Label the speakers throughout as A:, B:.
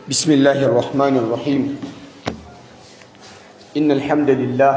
A: بسم الله الرحمن الرحيم إن الحمد لله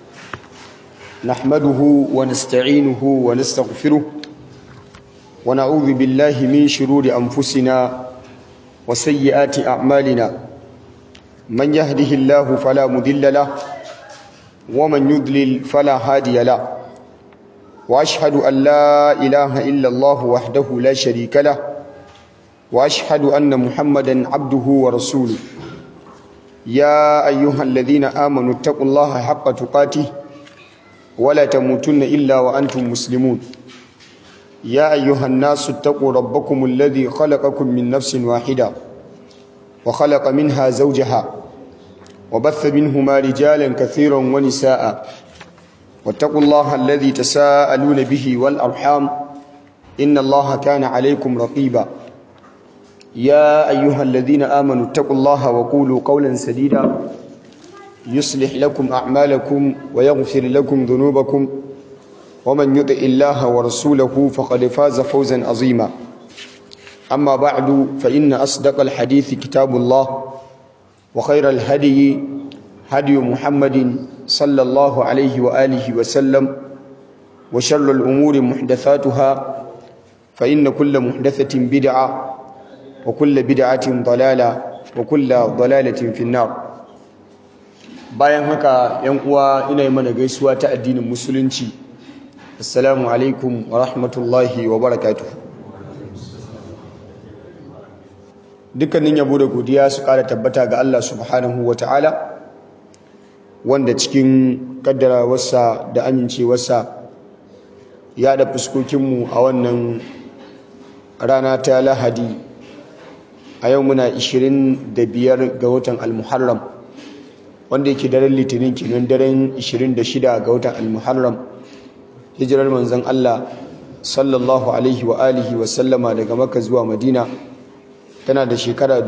A: نحمده ونستعينه ونستغفره ونعوذ بالله من شرور أنفسنا وسيئات أعمالنا من يهده الله فلا مذل له ومن يضلل فلا هادي له وأشهد أن لا إله إلا الله وحده لا شريك له واشهد ان محمدا عبده ورسوله يا ايها الذين امنوا اتقوا الله حق تقاته ولا تموتن الا وانتم مسلمون يا ايها الناس اتقوا ربكم الذي خلقكم من نفس واحده وخلق منها زوجها وبث منهما رجالا كثيرا ونساء واتقوا الله الذي تساءلون به والارحام ان الله كان عليكم رقيبا يا أيها الذين آمنوا اتقوا الله وقولوا قولا سديدا يصلح لكم أعمالكم ويغفر لكم ذنوبكم ومن يطع الله ورسوله فقد فاز فوزا عظيما أما بعد فإن أصدق الحديث كتاب الله وخير الهدي هدي محمد صلى الله عليه وآله وسلم وشر الأمور محدثاتها فإن كل محدثة بدعة وكل بدعة ضلالة وكل ضلالة في النار bayan haka yan uwa ina yi mana gaisuwa ta addinin musulunci assalamu alaikum wa rahmatullahi wa barakatuh dukkanin yabo da godiya su kara tabbata ga Allah subhanahu wa ta'ala wanda cikin kaddarawarsa da amincewarsa ya da fuskokinmu a wannan rana ta lahadi a yau muna 25 ga watan al-muharram wanda yake daren litinin kenan daren 26 ga watan al-muharram hijirar manzon Allah sallallahu alaihi wa alihi wa sallama daga makka zuwa madina tana da shekara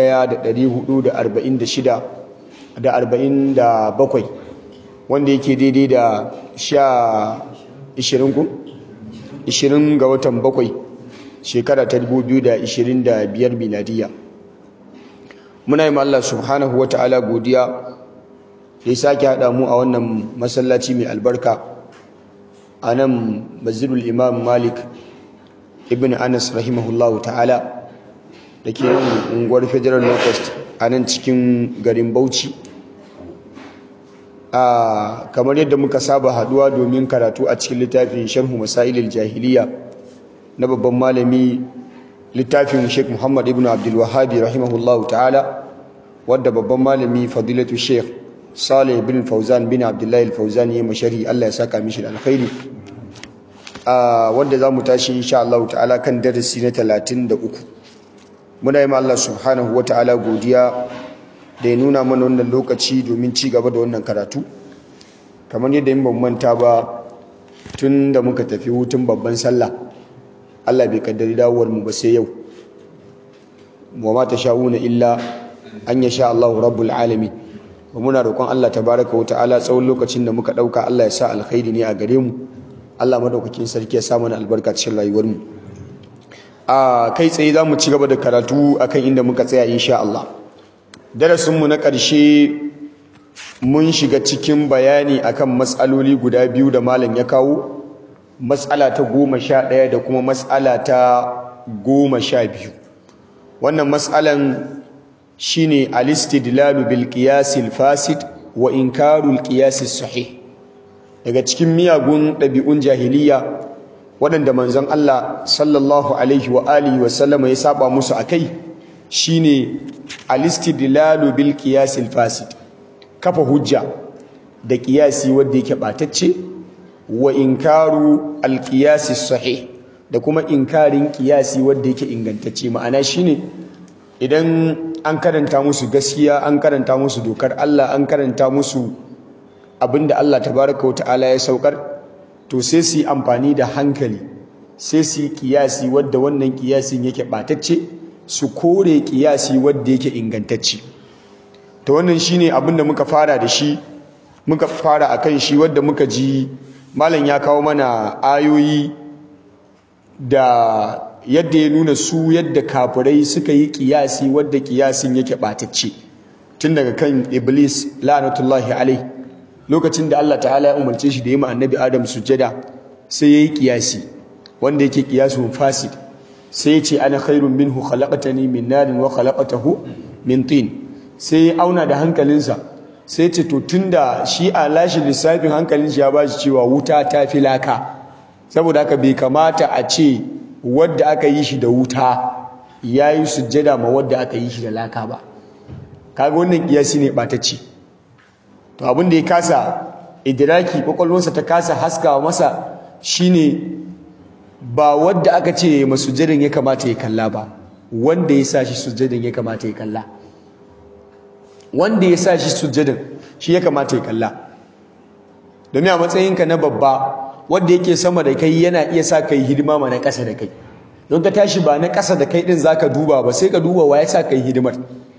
A: 1446 da 47 wanda yake daidai da sha 20 ku 20 ga watan bakwai shekara ta 2025 miladiya muna yi ma Allah subhanahu wa ta'ala godiya da ya sake haɗa mu a wannan masallaci mai albarka a nan mazidul imam malik ibn anas rahimahullahu ta'ala da ke yin unguwar federal locust a nan cikin garin bauchi a kamar yadda muka saba haɗuwa domin karatu a cikin littafin sharhu masailil jahiliya na babban malami littafin Sheikh Muhammad ibn Abdul Wahhab rahimahullah ta'ala wadda babban malami fadilatu Sheikh Saleh bin Fauzan bin Abdullah al-Fauzan ya mashari Allah ya saka mishi da alkhairi a wanda zamu tashi insha Allah ta'ala kan darasi na 33 muna yi ma Allah subhanahu wata'ala godiya da ya nuna mana wannan lokaci domin ci gaba da wannan karatu kamar yadda in ban manta ba tun da muka tafi hutun babban sallah Allah bai kaddari dawowar mu ba sai yau wa ma sha'una illa an yasha Allahu rabbul alamin wa muna roƙon Allah tabaaraka wa ta'ala tsawon lokacin da muka dauka Allah ya sa alkhairi ne a gare mu Allah madaukakin sarki ya sa mana albarka cikin rayuwar mu a kai tsaye zamu ci gaba da karatu akan inda muka tsaya insha Allah darasin mu na ƙarshe mun shiga cikin bayani akan matsaloli guda biyu da malam ya kawo matsala ta goma sha ɗaya da kuma matsala ta goma sha biyu wannan matsalan shi ne alistidlalu bil qiyasil fasid wa inkarul qiyasis sahih daga cikin miyagun ɗabi'un jahiliya waɗanda manzon Allah sallallahu alaihi wa alihi wa sallama ya saba musu akai shine alistidlalu bil qiyasil fasid kafa hujja da qiyasi wanda yake batacce wa inkaru alqiyasi sahih da kuma inkarin qiyasi wanda yake ingantacce ma'ana shine idan an karanta musu gaskiya an karanta musu dokar Allah an karanta musu abinda Allah tabaraka wa ta'ala ya saukar to sai su yi amfani da hankali sai su yi kiyasi wadda wannan kiyasin yake batacce su kore kiyasi wadda yake ingantacce to wannan shine abinda muka fara da shi muka fara akan shi wadda muka ji malam ya kawo mana ayoyi da yadda ya nuna su yadda kafirai suka yi kiyasi wadda kiyasin yake ɓatacce tun daga kan iblis la'anatullahi alai lokacin da Allah ta'ala ya umarce shi da yi ma annabi adam sujjada sai ya yi kiyasi wanda yake kiyasun fasid sai ya ce ana khairun minhu khalaqatani min narin wa khalaqatahu min tin sai ya auna da hankalinsa sai ce to tunda shi a lashi lissafin hankalin shi ya ba shi cewa wuta ta fi laka saboda haka bai kamata a ce wadda aka yi shi da wuta ya yi sujjada ma wadda aka yi shi da laka ba kaga wannan kiyasi ne ɓatacce to abin da ya kasa idiraki kwakwalwarsa ta kasa haskawa masa shine ba wadda aka ce ma sujjadan ya kamata ya kalla ba wanda ya sa shi sujjadan ya kamata ya kalla wanda ya sa shi sujjadan shi ya kamata ya kalla domin a matsayinka na babba wanda yake sama da kai yana iya sa kai hidima ma na ƙasa da kai don ka tashi ba na ƙasa da kai din zaka duba ba sai ka duba wa ya sa kai hidimar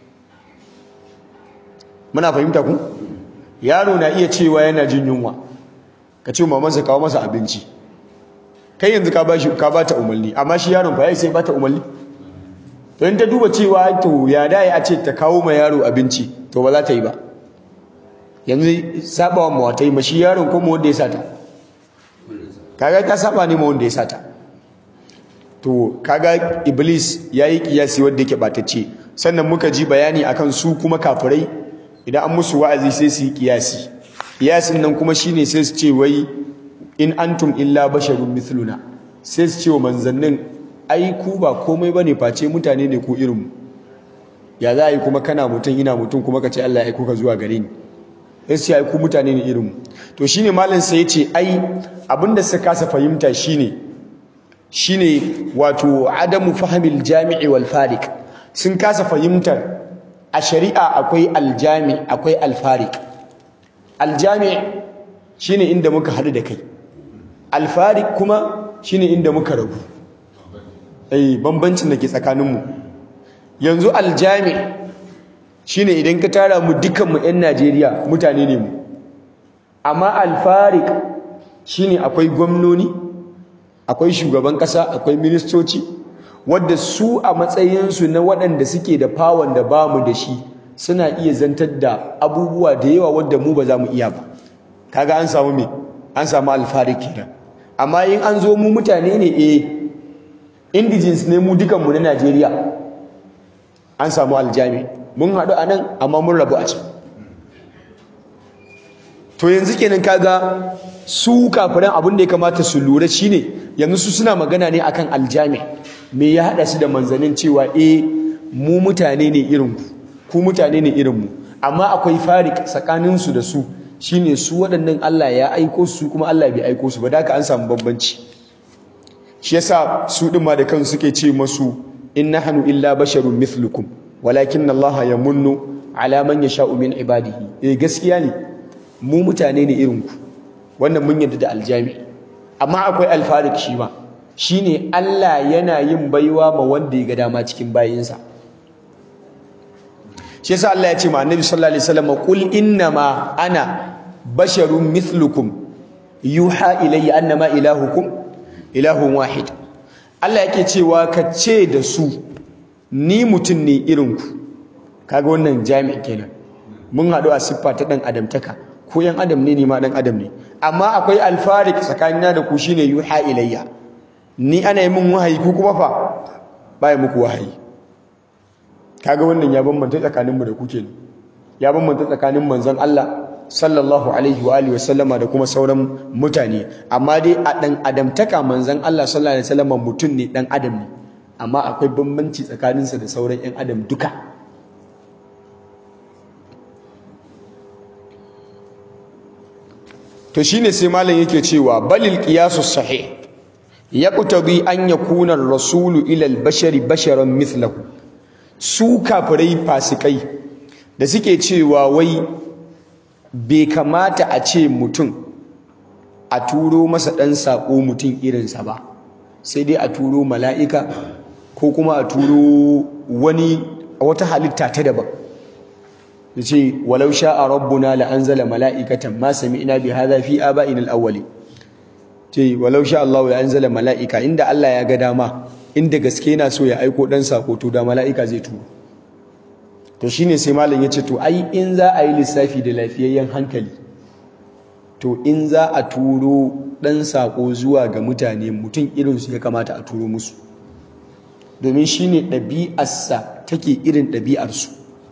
A: muna fahimta ku yaro na iya cewa yana jin yunwa ka ce mamansa kawo masa abinci kai yanzu ka ba shi ka ba ta umarni amma shi yaron fa ya sai ba ta umarni to in ta duba cewa to ya dai a ce ta kawo ma yaro abinci to ba za ta yi ba yanzu sabawa mawatai ma shi yaron kuma wanda ya sata kaga ta saba ne ma wanda ya sata to kaga iblis yayi kiyasi wanda yake batacce sannan muka ji bayani akan su kuma kafirai idan an musu wa'azi sai su yi kiyasi kiyasin nan kuma shine sai su ce wai in antum illa basharun mithluna sai su ce wa manzannin ai ku ba komai bane face mutane ne ko irin mu ya za a yi kuma kana mutum ina mutum kuma ka ce Allah ya aiko ka zuwa gare ni sai su ce ai ku mutane ne irin mu to shine malam sai ya ce ai abinda suka kasa fahimta shine shine wato adamu fahimil jami'i wal farik sun kasa fahimtar a shari'a akwai aljami akwai alfarik aljami shine inda muka haɗu da kai alfarik kuma shine inda muka rabu eh bambancin da ke tsakaninmu yanzu aljami shine idan ka tara mu dukanmu 'yan Najeriya mutane ne mu amma alfarik shine akwai gwamnoni akwai shugaban ƙasa akwai ministoci wadda su a matsayinsu na waɗanda suke da fawon da ba mu da shi suna iya zantar da abubuwa da yawa wadda mu ba za mu iya ba kaga an samu me an samu alfarik kenan amma in an zo mu mutane ne eh indigens ne mu dukanmu na Najeriya an samu aljami mun haɗu a nan amma mun rabu a can to yanzu kenan kaga su kafiran abin da ya kamata su lura shine yanzu su suna magana ne akan aljami me ya hada su da manzanin cewa eh mu mutane ne irin ku ku mutane ne irin mu amma akwai farik tsakanin su da su shine su waɗannan Allah ya aiko su kuma Allah bai aiko su ba da haka an samu bambanci shi yasa su din ma da kansu suke ce masu in nahnu illa basharun mithlukum walakin Allah yamunnu ala man yasha'u min ibadihi eh gaskiya ne mu mutane ne irin ku wannan mun yarda da aljami amma akwai alfarik shi ma shine Allah yana yin baiwa ma wanda ya ga dama cikin bayinsa shi yasa Allah ya ce ma Annabi sallallahu alaihi wasallam qul innama ana basharun mithlukum yuha ilayya annama ilahukum ilahun wahid Allah yake cewa ka ce da su ni mutum ne irin ku kaga wannan jami'i kenan mun haɗu a siffa ta ɗan adamtaka ko yan adam ne ni ma ɗan adam ne amma akwai alfarik tsakanina da ku shine yuha ilayya ni ana yi min wahayi ku kuma fa baya muku wahayi kaga wannan ya bambanta tsakaninmu da ku kenan ya bambanta tsakanin manzon Allah sallallahu alaihi wa alihi wasallama da kuma sauran mutane amma dai a ɗan adamtaka manzon Allah sallallahu alaihi wasallama mutum ne ɗan adam ne amma akwai bambanci tsakaninsa da sauran 'yan adam duka to shine sai malam yake cewa balil qiyasu sahih yaqtadi an yakuna ar-rasulu ila al-bashari basharan mithlahu su kafirai fasikai da suke cewa wai bai kamata a ce mutum a turo masa dan sako mutum irinsa ba sai dai a turo mala'ika ko kuma a turo wani wata halitta ta daban yace walau sha'a rabbuna la anzala mala'ikatan ma sami'na bi hadha fi aba'ina al-awwali ce walau sha Allah la anzala mala'ika inda Allah ya ga dama inda gaske yana so ya aiko dan sako to da mala'ika zai turo to shine sai malam ya ce to ai in za a yi lissafi da lafiyayyen hankali to in za a turo dan sako zuwa ga mutane mutum irinsu ya kamata a turo musu domin shine ɗabi'arsa take irin ɗabi'arsu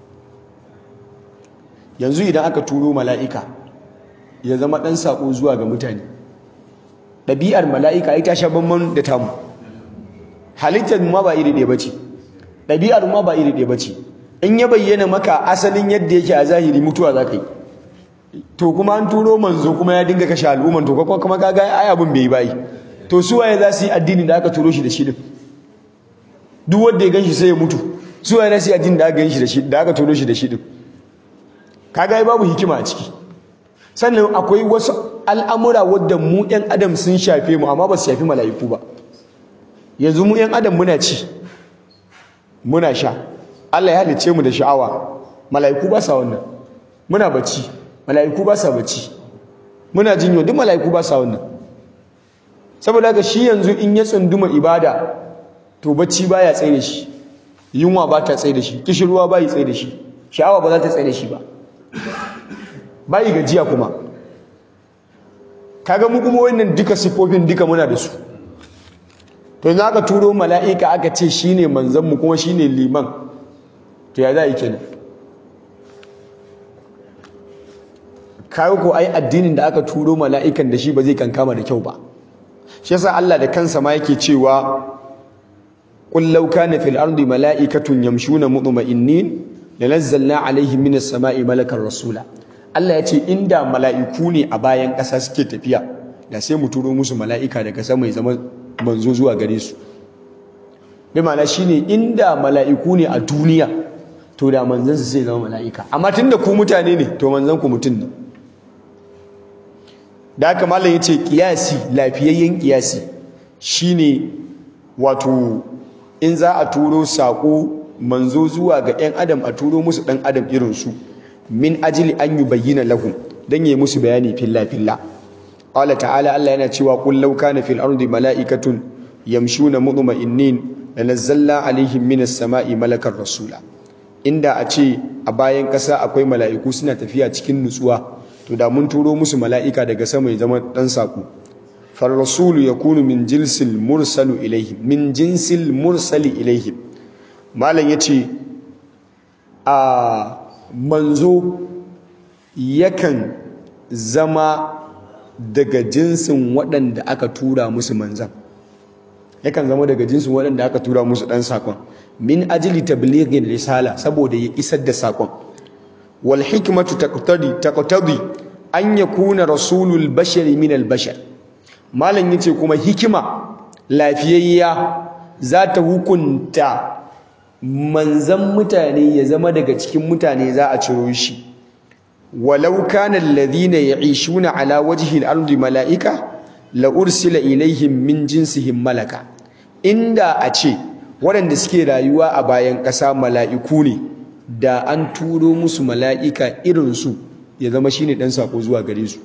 A: yanzu idan aka turo mala'ika ya zama ɗan saƙo zuwa ga mutane ɗabi'ar mala'ika ita sha bamban da tamu halittar ma ba iri ɗaya ba ce ɗabi'ar ma ba iri ɗaya ba ce in ya bayyana maka asalin yadda yake a zahiri mutuwa za ka yi to kuma an turo manzo kuma ya dinga kashe al'umman to kuma kuma kaga ai abin bai bai to su waye za su yi addini da aka turo shi da shi din duk wanda ya ganshi sai ya mutu su waye za su yi addini da aka ganshi da shi da aka turo shi da shi din kaga ai babu hikima a ciki sannan akwai wasu al'amura wadda mu ɗan adam sun shafe mu amma ba su shafi mala'iku ba yanzu mu ɗan adam muna ci muna sha Allah ya halice mu da sha'awa mala'iku ba sa wannan muna bacci mala'iku ba sa bacci muna jinyo duk mala'iku ba sa wannan saboda haka shi yanzu in ya tsunduma ibada to bacci baya tsaye da shi yunwa ba ta tsaye da shi kishirwa ba yi tsaye da shi sha'awa ba za ta tsaye da shi ba bayi gajiya kuma kaga mu kuma wannan duka sifofin duka muna da su to yanzu aka turo mala'ika aka ce shine manzon mu kuma shine liman to ya za yi kenan kawo ko ai addinin da aka turo mala'ikan da shi ba zai kankama da kyau ba shi yasa Allah da kansa ma yake cewa qul law kana fil ardi mala'ikatun yamshuna mutma'innin lanazzalna alaihim minas sama'i malakan rasula Allah ya ce inda mala'iku ne a bayan ƙasa suke tafiya da sai mu turo musu mala'ika daga sama ya zama manzo zuwa gare su bi ma'ana shine inda mala'iku ne a duniya to da manzansu sai zama mala'ika amma tunda ku mutane ne to manzan ku mutum ne da haka malam yace kiyasi lafiyayyen kiyasi shine wato in za a turo sako manzo zuwa ga 'yan adam a turo musu ɗan adam irinsu min ajili an yi bayyana lahum don yi musu bayani filla filla Allah ta'ala Allah yana cewa qul law kana fil ardi mala'ikatun yamshuna mutma'innin lanazzalna alaihim minas sama'i malakar rasula inda a ce a bayan ƙasa akwai mala'iku suna tafiya cikin nutsuwa to da mun turo musu mala'ika daga sama ya zama ɗan saƙo far rasulu yakunu min jinsil mursalu ilaihim min jinsil mursali ilaihim malam yace a manzo yakan zama daga jinsin waɗanda aka tura musu manzan yakan zama daga jinsin waɗanda aka tura musu ɗan saƙon min ajili tablighin risala saboda ya isar da saƙon wal hikmatu taqtadi taqtadi an yakuna rasulul bashari min al bashar malam yace kuma hikima lafiyayya za ta hukunta manzan mutane ya zama daga cikin mutane za a ciro shi walau kana alladhina ya'ishuna ala wajhi al-ardi mala'ika la ursila ilaihim min jinsihim malaka inda a ce waɗanda suke rayuwa a bayan ƙasa mala'iku ne da an turo musu mala'ika irinsu ya zama shine ɗan sako zuwa gare su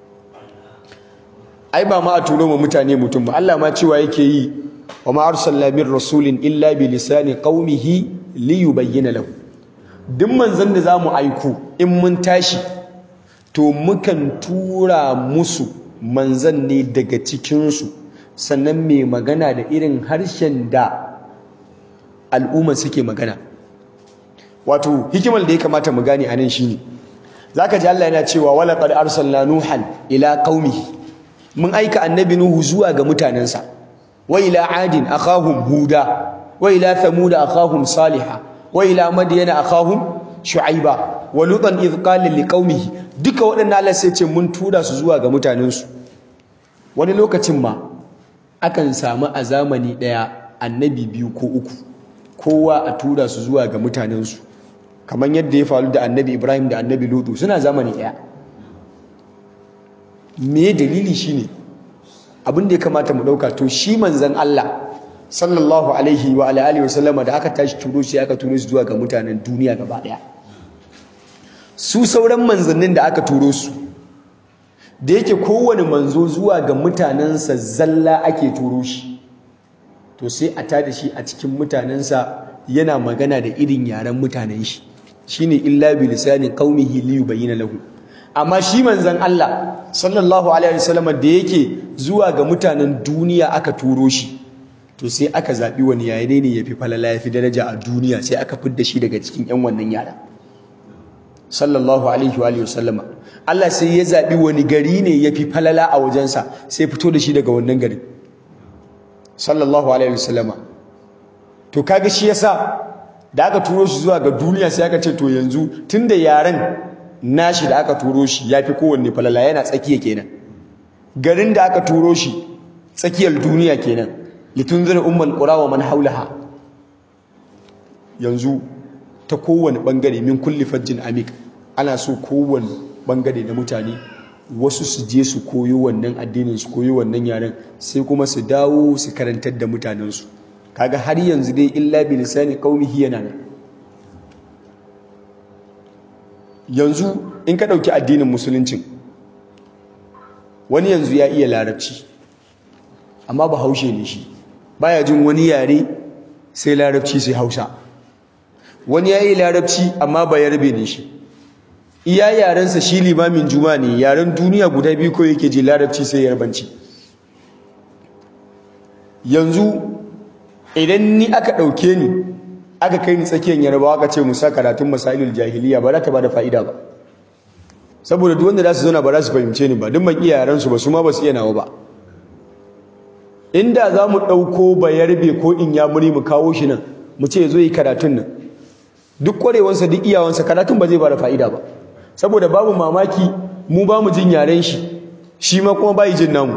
A: ai ba ma a turo ma mutane mutum ba Allah ma cewa yake yi wa ma arsalna min rasulin illa bi lisani qaumihi li yubayyana lahu duk manzon da zamu aiko in mun tashi to mukan tura musu manzon ne daga cikin su sannan mai magana da irin harshen da al'umma suke magana wato hikimar da ya kamata mu gane anan shine zaka ji Allah yana cewa wala qad arsalna nuhan ila qaumihi mun aika annabi nuhu zuwa ga mutanensa wa ila adin akhahum huda wa ila thamud akhahum salihah wa ila madyana akhahum shu'aiba wa lutan idh qala liqaumihi duka waɗannan Allah sai ce mun tura su zuwa ga mutanensu wani lokacin ma akan samu a zamani ɗaya annabi biyu ko uku kowa a tura su zuwa ga mutanensu kamar yadda ya faru da annabi Ibrahim da annabi Lutu suna zamani ɗaya me dalili shine abin da ya kamata mu dauka to shi manzon Allah sallallahu alaihi wa alihi wa sallama da aka tashi turo shi aka turo shi zuwa ga mutanen duniya gaba daya su sauran manzannin da aka turo su da yake kowane manzo zuwa ga mutanensa zalla ake turo shi to sai a tada shi a cikin mutanensa yana magana da irin yaren mutanen shi shine illa bi lisanin qaumihi li yubayyana lahu amma shi manzon Allah sallallahu alaihi wasallam da yake zuwa ga mutanen duniya aka turo shi to sai aka zabi wani yare ne yafi falala yafi daraja a duniya sai aka fidda shi daga cikin yan wannan yaren sallallahu alaihi wa wasallama Allah sai ya zabi wani gari ne yafi falala a wajensa sai fito da shi daga wannan gari sallallahu alaihi wasallama to kaga shi yasa da aka turo shi zuwa ga duniya sai aka ce to yanzu tunda yaren nashi da aka turo shi yafi kowanne falala yana tsakiya kenan garin da aka turo shi tsakiyar duniya kenan litunzira ummul qura wa man haulaha yanzu ta kowane bangare min kulli fajjin amik ana so kowane bangare na mutane wasu su je su koyo wannan addinin su koyo wannan yaren sai kuma su dawo su karantar da mutanensu kaga har yanzu dai illa bi lisani qaumihi yana nan yanzu in ka dauki addinin musuluncin wani yanzu ya iya larabci amma ba haushe ne shi baya jin wani yare sai larabci sai hausa wani ya yi larabci amma ba yarbe ne shi iya yarensa shi limamin juma ne yaren duniya guda biyu ko yake ji larabci sai yarbanci yanzu idan ni aka ɗauke ni aka kai ni tsakiyar yarbawa aka ce musa karatun masailul jahiliya ba za ta ba da fa'ida ba saboda duk wanda za su zauna ba za su fahimce ni ba duk ban iya yarensu ba su ma ba su iya nawa ba inda za mu ɗauko bayarbe ko in ya muri mu kawo shi nan mu ce zo yi karatun nan duk ƙwarewansa duk iyawansa karatun ba zai ba da fa'ida ba saboda babu mamaki mu ba mu jin yaren shi shi ma kuma ba yi jin namu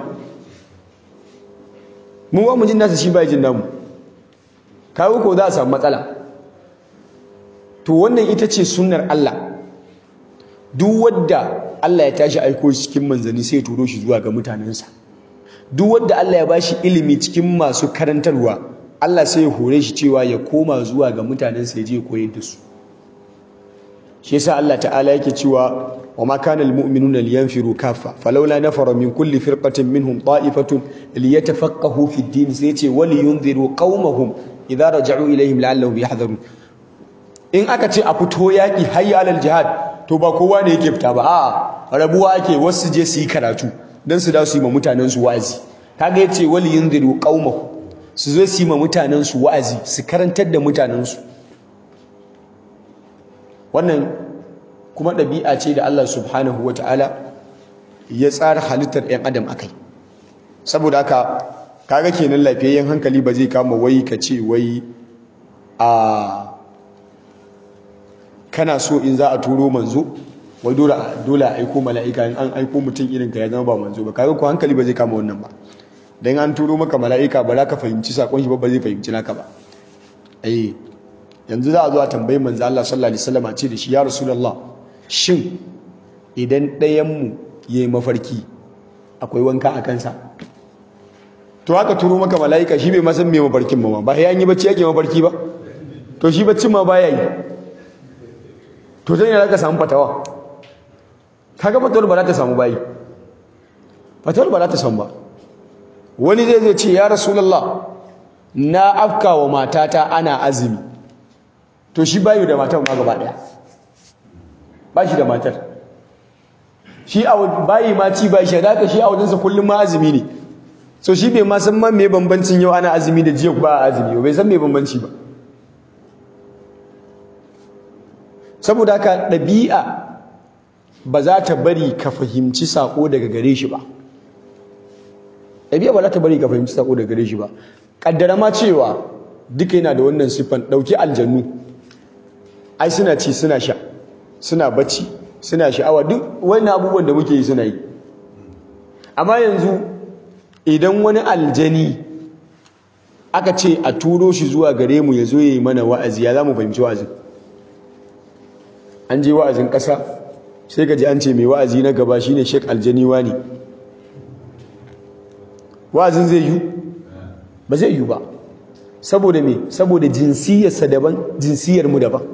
A: mu ba mu jin nasa shi ba yi jin namu kawo ko za a samu matsala to wannan ita ce sunnar Allah duk wadda Allah ya tashi aiko shi cikin manzanni sai ya turo shi zuwa ga mutanensa duk wadda Allah ya bashi ilimi cikin masu karantarwa Allah sai ya hore shi cewa ya koma zuwa ga mutanensa ya je koyar da su shi yasa Allah ta'ala yake cewa wa ma kana almu'minuna liyanfiru kaffa falawla nafara min kulli firqatin minhum ta'ifatun liyatafaqahu fi ad-din sai yace wal yunziru qaumahum idza raja'u ilayhim la'allahum yahdharun in aka ce a fito yaki hayya alal jihad to ba kowa ne yake fita ba a'a rabuwa ake wasu je su yi karatu dan su da su yi ma mutanen su wa'azi kaga yace wal yunziru qaumahum su zo su yi ma mutanen su wa'azi su karantar da mutanen su wannan kuma ɗabi'a ce da Allah subhanahu wa ta'ala ya tsara halittar ‘yan adam a kai saboda haka kaga kenan lafiyayyen hankali ba zai kama wai ka ce wai a kana so in za a turo manzo wai dole a aiko mala'ika in an aiko mutum irin ka ya zama ba manzo ba kaga ko hankali ba zai kama wannan ba don an turo maka mala'ika ba za ka fahimci sakon shi ba ba zai fahimci naka ba eh yanzu za a zo a tambayi manzo Allah sallallahu alaihi wasallam a ce da shi ya rasulullah shin idan ɗayan mu yayi mafarki akwai wanka a kansa to haka turo maka malaika shi bai ma san me mafarkin ba ba ya yi bacci yake mafarki ba to shi baccin ma baya yi to zan yana ka samu fatawa kaga fatawar ba za ta samu bayi fatawar ba za ta samu ba wani zai zai ce ya rasulullah na afka wa matata ana azumi to shi bayu da matar ma gaba daya ba shi da matar shi a bayi ma ci ba shi da shi a wajensa kullum ma azumi ne so shi bai ma san ma me bambancin yau ana azumi da jiya ba azumi bai san me bambanci ba saboda haka ɗabi'a ba za ta bari ka fahimci sako daga gare shi ba ɗabi'a ba za ta bari ka fahimci sako daga gare shi ba kaddara ma cewa duka yana da wannan siffan ɗauki aljannu ai suna ci suna sha suna bacci suna sha'awa duk wani abubuwan da muke yi suna yi amma yanzu idan wani aljani aka ce a turo shi zuwa gare mu ya zo ya yi mana wa'azi ya za mu fahimci wa'azin an je wa'azin ƙasa sai ka ji an ce mai wa'azi na gaba shine shek aljani wani wa'azin zai yi ba zai yi ba saboda me saboda jinsiyarsa daban jinsiyar mu daban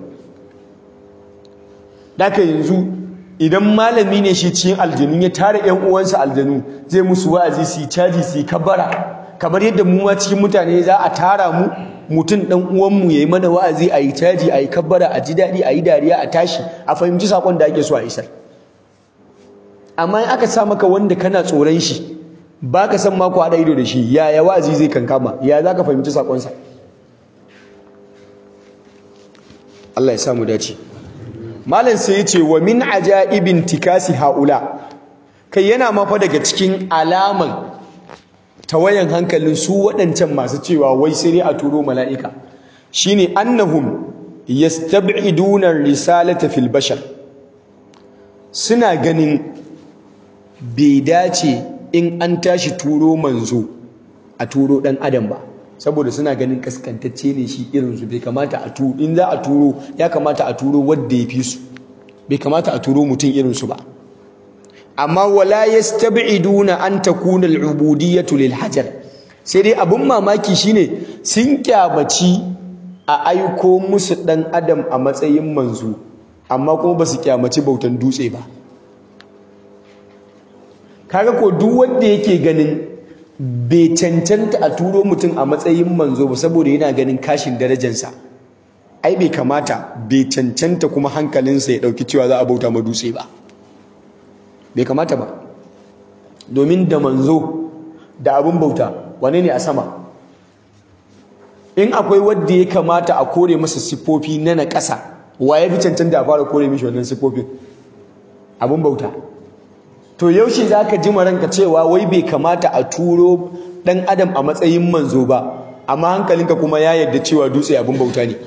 A: Daka yanzu idan malami ne shi cikin aljanu ya tara ƴan uwansa aljanu zai musu wa'azi su yi caji su yi kabara kamar yadda mu ma cikin mutane za a tara mu mutum dan uwanmu yayi mana wa'azi a yi caji a yi kabbara a ji daɗi a yi dariya a tashi a fahimci sakon da ake so a isar amma in aka sa maka wanda kana tsoron shi ba ka san mako haɗa ido da shi yaya wa'azi zai kankama ya za ka fahimci sakonsa Allah ya samu dace malam sai ya ce wa min ajaibin tikasi haula kai yana mafa daga cikin alaman tawayan hankalin su waɗancan masu cewa wai sai dai a turo mala'ika shine annahum yastab'iduna risalata fil bashar suna ganin bai dace in an tashi turo manzo a turo ɗan adam ba saboda suna ganin kaskantacce ne shi irinsu bai kamata a turo in za a turo ya kamata a turo wadda ya fi su bai kamata a turo mutum irinsu ba amma wala yastab'iduna an takuna al'ubudiyyatu lil hajar sai dai abin mamaki shine sun kyamaci a aiko musu dan adam a matsayin manzo amma kuma ba su kyamaci bautan dutse ba kaga ko duk wanda yake ganin bai cancanta a turo mutum a matsayin manzo ba saboda yana ganin kashin darajarsa ai bai kamata bai cancanta kuma hankalinsa ya dauki cewa za a bauta ma dutse ba bai kamata ba domin da manzo da abin bauta wane ne a sama in akwai wadda ya kamata a kore masa siffofi na na ƙasa wa ya fi cancanta a fara kore mishi wannan siffofin abin bauta to yaushe za ka ji ranka cewa wai bai kamata a turo ɗan adam a matsayin manzo ba amma hankalinka kuma ya yarda cewa dutse abin bauta ne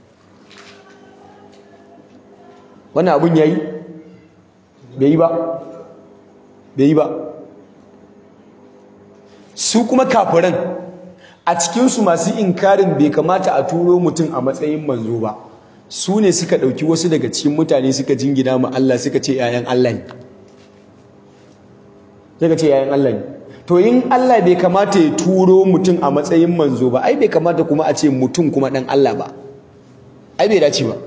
A: wannan abin ya yi bai yi ba bai yi ba su kuma kafiran a cikinsu masu inkarin bai kamata a turo mutum a matsayin manzo ba su ne suka ɗauki wasu daga cikin mutane suka jingina ma Allah suka ce ‘ya'yan Allah ne suka ce ‘ya'yan Allah ne to in Allah bai kamata ya turo mutum a matsayin manzo ba ai bai kamata kuma a ce mutum kuma ɗan Allah ba ai bai dace ba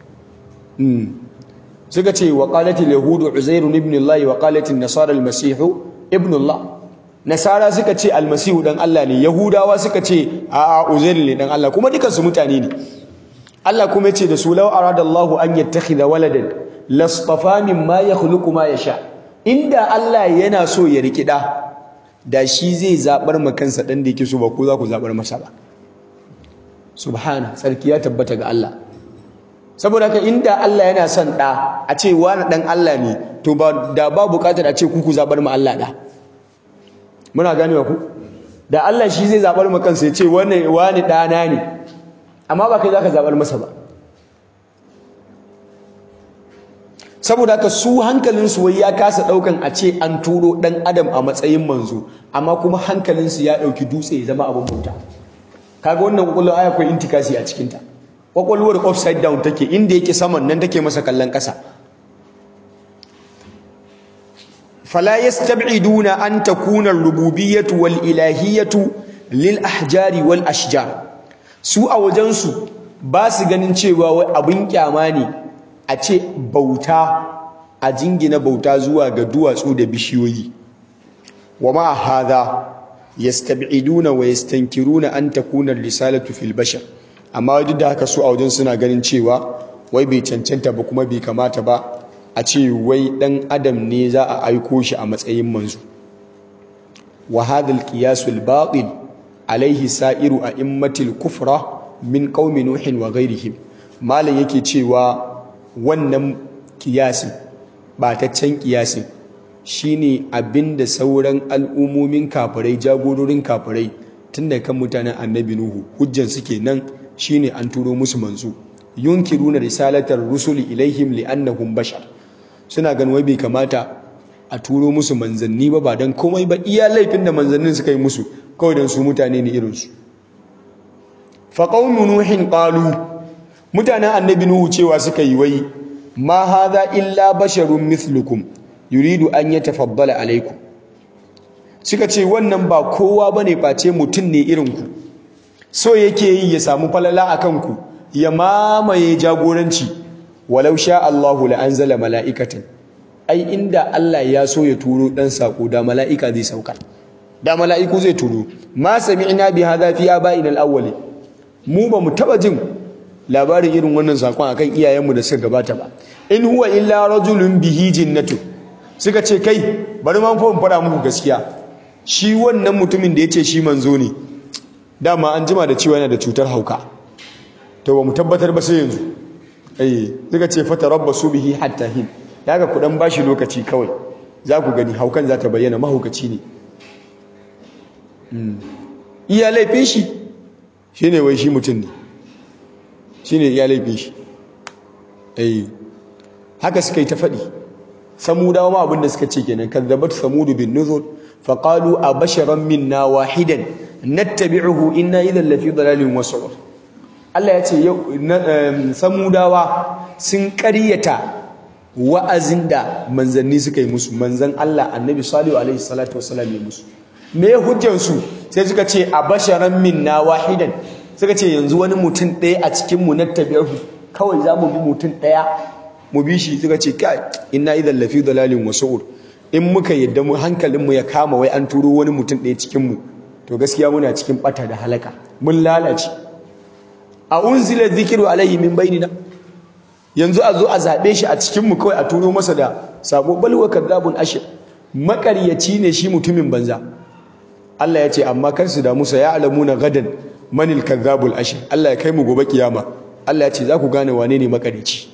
A: suka ce wa qalatil yahudu uzairu ibn Allah wa qalatil nasara al-masih ibn Allah nasara suka ce almasihu dan Allah ne yahudawa suka ce a'a uzairu ne dan Allah kuma dukansu mutane ne Allah kuma yace da su law aradallahu an yattakhidha waladan lastafa mimma yakhluqu ma yasha inda Allah yana so ya riki da da shi zai zabar ma kansa dan da yake so ba ko za ku zabar masa ba subhana sarki ya tabbata ga Allah saboda haka inda Allah yana son da a ce wani dan Allah ne to ba da ba bukatar a ce ku ku zabar ma Allah da muna ganewa ku da Allah shi zai zabar ma kansa ya ce wani wani dana ne amma ba kai zaka zabar masa ba saboda haka su hankalin su wai ya kasa daukan a ce an turo dan adam a matsayin manzo amma kuma hankalin su ya dauki dutse ya zama abin bauta kaga wannan kwakwalwar aya akwai intikasi a cikin ta kwakwalwar upside down take inda yake saman nan take masa kallon kasa فلا يستبعدون أن تكون الربوبية والإلهية للأحجار والأشجار su a wajensu ba su ganin cewa wai abin kyama ne a ce bauta a jingina bauta zuwa ga duwatsu da bishiyoyi wa ma hadha yastab'iduna wa yastankiruna an takuna risalatu fil bashar amma duk da haka su a wajen suna ganin cewa wai bai cancanta ba kuma bai kamata ba a ce wai ɗan adam ne za a aiko shi a matsayin manzo wa hadal qiyasul batil alaihi sa'iru a immatil kufra min qaumi nuhin wa ghairihim malam yake cewa wannan kiyasin bataccen kiyasin shine abinda sauran al'ummomin kafirai jagororin kafirai tun da kan mutanen annabi nuhu hujjan suke nan shine an turo musu manzo yunkiruna risalatar rusuli ilaihim li'annahum bashar suna ganin wai bai kamata a turo musu manzanni ba ba don komai ba iya laifin da manzannin suka yi musu kawai don su mutane ne irinsu faƙaunu nuhin ƙalu mutanen annabi nuhu cewa suka yi wai ma haza illa basharun mithlukum yuridu an ya tafabbala alaikum suka ce wannan ba kowa ba ne face mutum ne irinku so yake yi ya samu falala a kanku ya mamaye jagoranci walau sha Allahu la anzala mala'ikatan ai inda Allah ya so ya turo dan sako da mala'ika zai sauka da mala'iku zai turo ma sami'na bi hadha fi aba'ina al-awwali mu ba mu taba jin labarin irin wannan sakon akan iyayenmu da suka gabata ba in huwa illa rajulun bihi jinnatu suka ce kai bari ma fa mu fara muku gaskiya shi wannan mutumin da yace shi manzo ne dama an jima da cewa yana da cutar hauka to ba mu tabbatar ba sai yanzu eh suka ce fatarabbasu bihi hatta hin daga ku dan bashi lokaci kawai za ku gani haukan za ta bayyana mahaukaci ne iya laifin shi shine wai shi mutum ne shine iya laifin shi eh haka suka yi ta faɗi samudawa ma abinda suka ce kenan kazzabat samudu bin nuzur faqalu abasharan minna wahidan nattabi'uhu inna idan lafi dalalin wasu Allah ya ce samudawa sun ƙaryata wa'azin da manzanni suka yi musu manzan Allah annabi salihu alaihi salatu wasalam ya musu me hujjansu sai suka ce abasharan minna wahidan suka ce yanzu wani mutum ɗaya a cikin mu nattabi'uhu kawai za mu bi mutum ɗaya mu bi shi suka ce kai inna idan lafi dalalin wasu in muka yadda mu hankalinmu ya kama wai an turo wani mutum ɗaya cikinmu to gaskiya muna cikin ɓata da halaka mun lalace a unzila zikiru alaihi min bainina yanzu a zo a zaɓe shi a cikinmu kawai a turo masa da sabo balwa kadzabun ashir makaryaci ne shi mutumin banza Allah ya ce amma kar su damu sa ya alamuna gadan manil kadzabul ashir Allah ya kai mu gobe kiyama Allah ya ce za ku gane wane ne makaryaci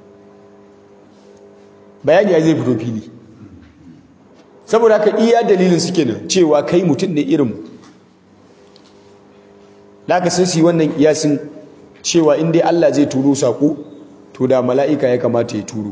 A: bayani ya zai fito fili saboda haka iya dalilin suke nan cewa kai mutum ne irin da ka sai su yi wannan kiyasin cewa in dai Allah zai turo saƙo to da mala'ika ya kamata ya turo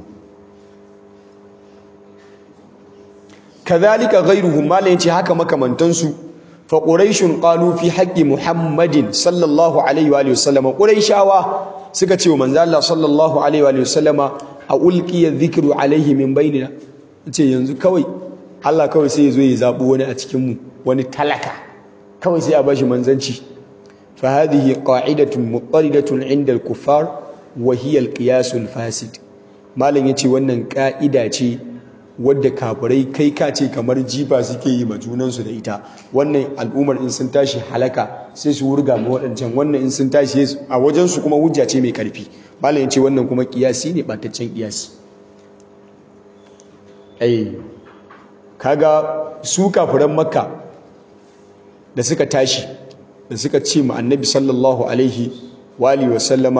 A: kazalika ghayruhum mala yace haka makamantansu fa quraishun qalu fi haqqi muhammadin sallallahu alaihi wa sallam quraishawa suka ce wa manzo Allah sallallahu alaihi wa sallama a ulqiya dhikru alaihi min bainina ce yanzu kawai Allah kawai sai ya zo ya zabo wani a cikin mu wani talaka kawai sai a bashi manzanci fa hadhihi qa'idatun muqarridatun 'inda al-kuffar wa hiya al-qiyas al-fasid malam yace wannan ka'ida ce wadda kafirai kai ka ce kamar jifa suke yi ma junansu da ita wannan al'ummar in sun tashi halaka sai su wurga ma waɗancan wannan in sun tashi a wajensu kuma hujja ce mai ƙarfi malam ya ce wannan kuma ƙiyasi ne ɓataccen ƙiyasi ai kaga su kafiran makka da suka tashi da suka ce ma annabi sallallahu alaihi wa alihi wa sallama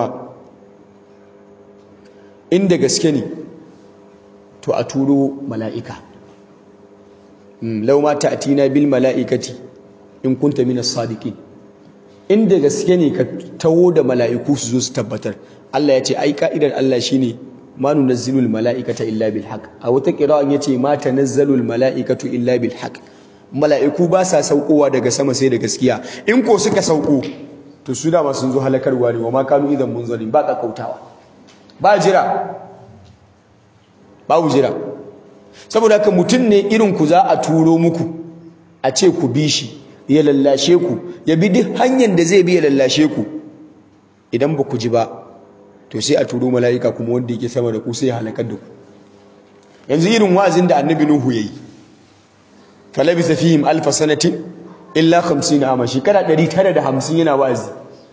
A: inda gaske ne to a turo mala'ika lau ma ta'tina bil mala'ikati in kunta minas sadiqin inda gaske ne ka tawo da mala'iku su zo su tabbatar Allah ya ce ai ka'idar Allah shine ma nunazzilul mala'ikata illa bil haqq a wata qira'an yace ma tanazzalul mala'ikatu illa bil haqq mala'iku ba sa saukowa daga sama sai da gaskiya in ko suka sauko to su dama sun zo halakarwa ne wa ma kanu idan munzalin ba kautawa ba jira babu jira saboda haka mutum ne irin ku za a turo muku a ce ku bi shi ya lallashe ku ya bi duk hanyar da zai bi ya lallashe ku idan ba ku ji ba to sai a turo mala'ika kuma wanda yake sama da ku sai ya halakar da ku yanzu irin wa'azin da annabi nuhu yayi falabisa fihim alfa sanatin illa 50 ama shekara 950 yana wa'azi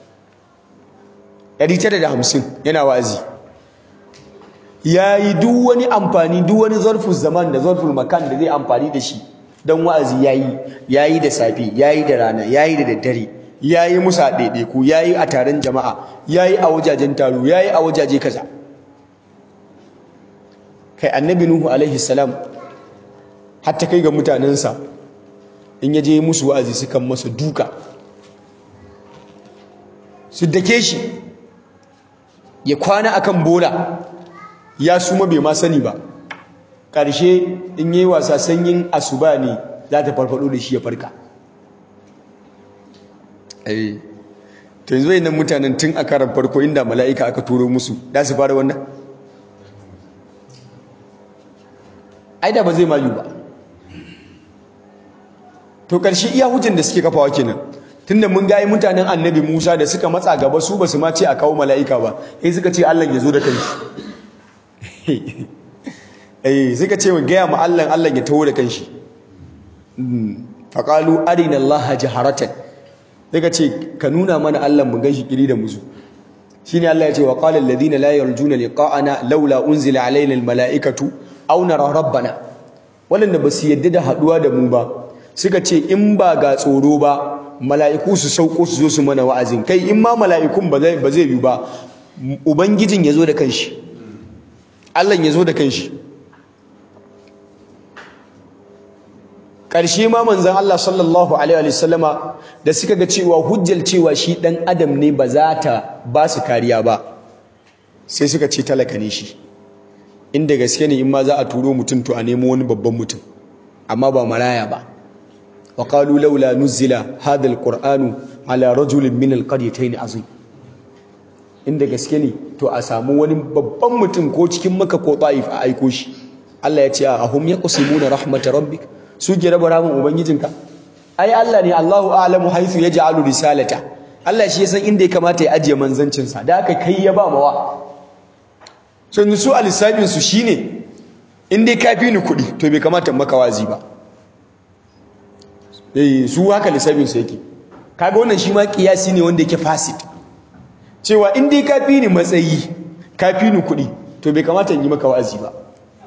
A: 950 yana wa'azi ya yi duk wani amfani duk wani zarfin zaman da zarfin makan da zai amfani da shi don wa'azi ya yi ya yi da safi ya yi da rana ya yi da daddare ya yi musa ɗaiɗaiku ya yi a taron jama'a ya yi a wajajen taro ya yi a wajaje kaza kai annabi nuhu alaihi salam hatta kai ga mutanensa in ya je musu wa'azi sukan masa duka su dake shi ya kwana akan bola ya suma bai ma sani ba ƙarshe in yi wasa sanyin asuba ne za ta farfado da shi ya farka ai to yanzu nan mutanen tun a karan farko inda mala'ika aka turo musu da su fara wannan ai da ba zai mayu ba to ƙarshe iya hujjan da suke kafawa kenan tunda mun gayi mutanen annabi Musa da suka matsa gaba su basu ma ce a kawo mala'ika ba sai suka ce Allah ya zo da kanshi eh suka ce gaya ma Allah Allah ya taho da kanshi faqalu arina allaha jaharatan daga ce ka nuna mana Allah mu ganshi kiri da musu shine Allah ya ce wa qala alladhina la yarjuna liqa'ana laula unzila alaina almala'ikatu aw nara rabbana wanda ba su yadda da haduwa da mu ba suka ce in ba ga tsoro ba mala'iku su sauko su zo su mana wa'azin kai in ma mala'ikun ba zai ba zai yi ba ubangijin ya zo da kanshi Allah ya zo da kanshi ƙarshe ma manzan Allah sallallahu alaihi wasallama da suka ga cewa hujjal cewa shi ɗan adam ne ba za ta ba su kariya ba sai suka ce talaka ne shi inda gaske ne in ma za a turo mutum to a nemo wani babban mutum amma ba maraya ba wa qalu laula nuzila hadha alqur'anu ala rajulin min alqaryatayn azim inda gaske ne to a samu wani babban mutum ko cikin maka ko ta'if a aiko shi Allah ya ce a hum yaqsimuna rahmat rabbik su ke raba ramin ubangijinka ai Allah ne Allahu a'lamu haythu yaj'alu risalata Allah shi ya san inda ya kamata ya ajiye manzancin sa da aka kai ya ba mawa so su alisabin su shine in dai ka fi ni kuɗi to bai kamata maka wazi ba eh su haka lissafin su yake kaga wannan shi ma kiyasi ne wanda yake fasid cewa in dai ka fi ni matsayi ka fi ni kuɗi to bai kamata in yi maka wa'azi ba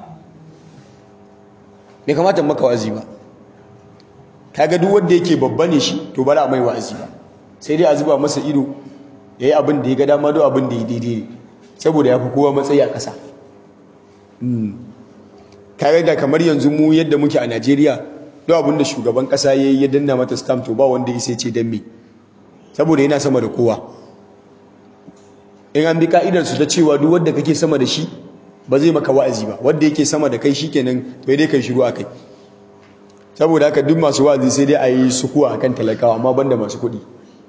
A: bai kamata in maka wa'azi ba kaga duk wanda yake babba ne shi to bara mai wa'azi ba sai dai a zuba masa ido yayi abin da ya ga dama do abin da ya daidai ne saboda ya fi kowa matsayi a ƙasa kaga da kamar yanzu mu yadda muke a Najeriya duk abin da shugaban ƙasa yayi ya danna mata stamp to ba wanda ya sai ce dan me saboda yana sama da kowa in an bi ka'idar su ta cewa duk wanda kake sama da shi ba zai maka wa'azi ba wanda yake sama da kai shikenan to dai kai shiru akai saboda haka duk masu wa'azi sai dai a yi sukuwa akan talakawa amma banda masu kuɗi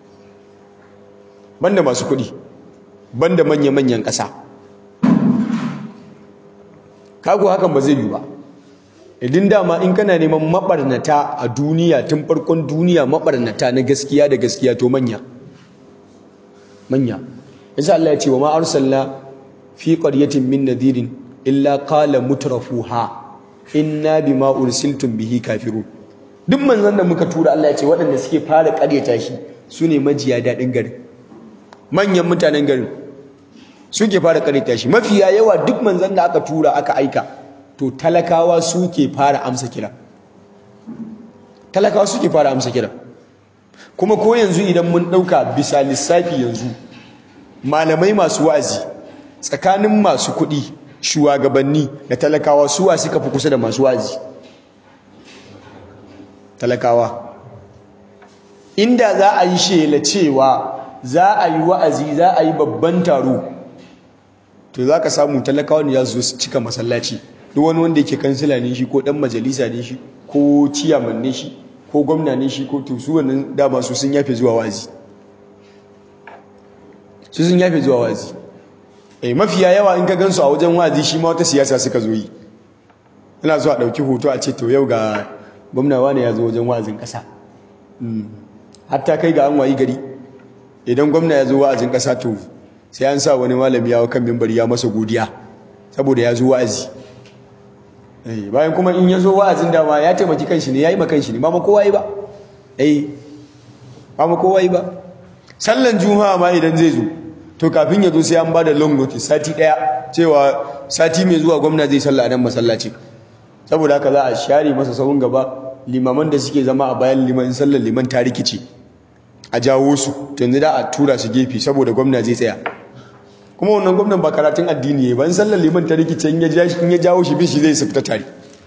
A: banda masu kuɗi banda manya-manyan ƙasa kago hakan ba zai yi ba idan dama in kana neman mabarnata a duniya tun farkon duniya mabarnata na gaskiya da gaskiya to manya manya yasa Allah ya ce wa ma arsalna fi qaryatin min nadirin illa qala mutrafuha inna bima ursiltum bihi kafirun duk manzon da muka tura Allah ya ce waɗanda suke fara ƙaryata shi sune majiya daɗin garin manyan mutanen garin suke fara ƙaryata shi mafiya yawa duk manzon da aka tura aka aika to talakawa suke fara amsa kira talakawa suke fara amsa kira kuma ko yanzu idan mun ɗauka bisa lissafi yanzu malamai masu wa'azi tsakanin masu kuɗi shugabanni da talakawa suwa suka fi kusa da masu wa'azi talakawa inda za a yi shela cewa za a yi wa'azi za a yi babban taro to za ka samu talakawa ne ya zo su cika masallaci duk wani wanda yake kansila ne shi ko dan majalisa ne shi ko ciyaman ne shi ko gwamna ne shi ko to su wannan dama su sun yafe zuwa wazi su sun yafe zuwa wazi eh mafiya yawa in ka gansu a wajen wazi shi ma wata siyasa suka zo yi ina zuwa dauki hoto a ce to yau ga gwamna wani ya zo wajen wazin kasa hatta kai ga an wayi gari idan gwamna ya zo wa'azin kasa to sai an sa wani malami ya kan mimbari ya masa godiya saboda ya zo wa'azi bayan kuma in ya zo wa'azin dama ya taimaki kanshi ne ya yi ma kanshi ne ba ma kowa yi ba eh ba ma kowa yi ba sallan juma'a ma idan zai zo to kafin ya zo sai an ba da long notice sati daya cewa sati mai zuwa gwamna zai salla a nan masallaci saboda haka za a share masa sahun gaba limaman da suke zama a bayan liman sallar liman ta rikice a jawo su to yanzu da a tura su gefe saboda gwamna zai tsaya kuma wannan gwamnan ba karatun addini ya ban sallar liman ta rikice in ya jawo shi bishi zai sufta tare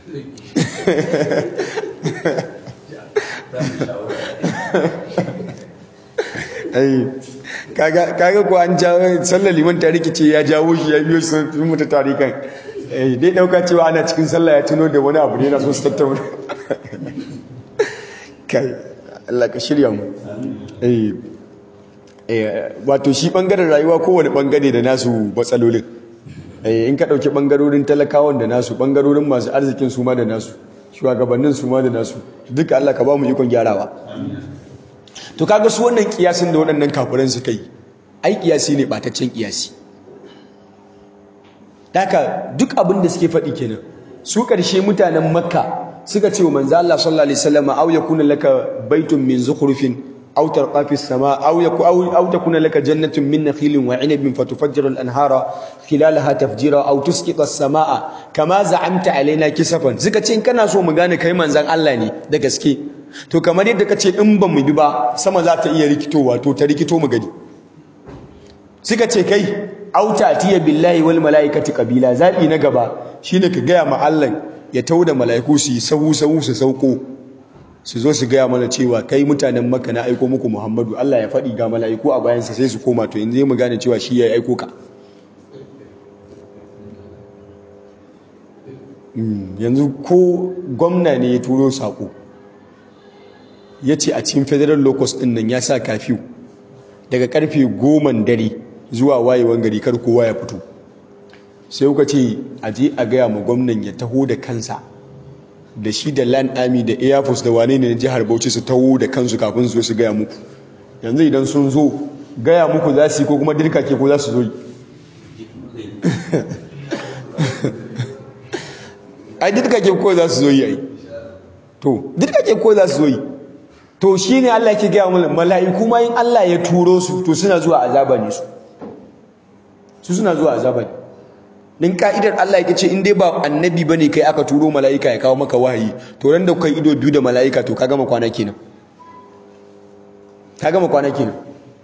A: kaga ko an jawo sallar liman ta rikice ya jawo shi ya biyo sun mutu tare kan dai dauka cewa ana cikin sallah ya tuno da wani abu ne na so su tattauna kai Allah ka shirya mu wato shi bangaren rayuwa kowane bangare da nasu matsalolin in ka ɗauki bangarorin talakawan da nasu bangarorin masu arzikin su ma da nasu shugabannin su ma da nasu duka Allah ka ba mu ikon gyarawa to kaga su wannan kiyasin da waɗannan kafiran su kai ai kiyasi ne bataccen kiyasi daka duk abin da suke faɗi kenan su ƙarshe mutanen makka suka ce wa manzo Allah sallallahu alaihi wasallam aw yakuna laka baitun min zukhrufin aw tarqa fi as-sama aw yaku aw takuna laka jannatun min nakhilin wa 'inabin fatufajjira al-anhara khilalaha tafjira aw tusqita as-samaa kama za'amta alaina kisafan suka ce in kana so mu gane kai manzon Allah ne da gaske to kamar yadda kace in ba mu bi ba sama za ta iya rikitowa to ta rikito mu gani suka ce kai auta tiya billahi wal malaikati qabila zabi na gaba shine ka gaya ma Allah ya tauda malaiku su sahu sahu su sauko su zo su gaya mana cewa kai mutanen Makka na aiko muku Muhammadu Allah ya faɗi ga malaiku a bayan sa sai su koma to yanzu mu gane cewa shi ya aiko ka yanzu ko gwamna ne ya turo sako ya ce a cikin federal locus ɗin nan ya sa kafiyu daga karfe goman dare zuwa wayewan gari kar kowa ya fito sai kuka ce a je a gaya ma gwamnan ya taho da kansa da shi da land army da air force da wane ne na jihar bauchi su taho da kansu kafin su su gaya muku yanzu idan sun zo gaya muku za su yi ko kuma dirka ke ko za su zo yi ai dirka ke ko za su zo yi ai to dirka ke ko za su zo yi to shi ne Allah ke gaya mana mala'iku ma in Allah ya turo su to suna zuwa azaba ne su su suna zuwa azaba ne din ka'idar Allah yake ce in dai ba annabi bane kai aka turo mala'ika ya kawo maka wahayi to ran da kai ido biyu da mala'ika to ka gama kwana kenan ka gama kwana kenan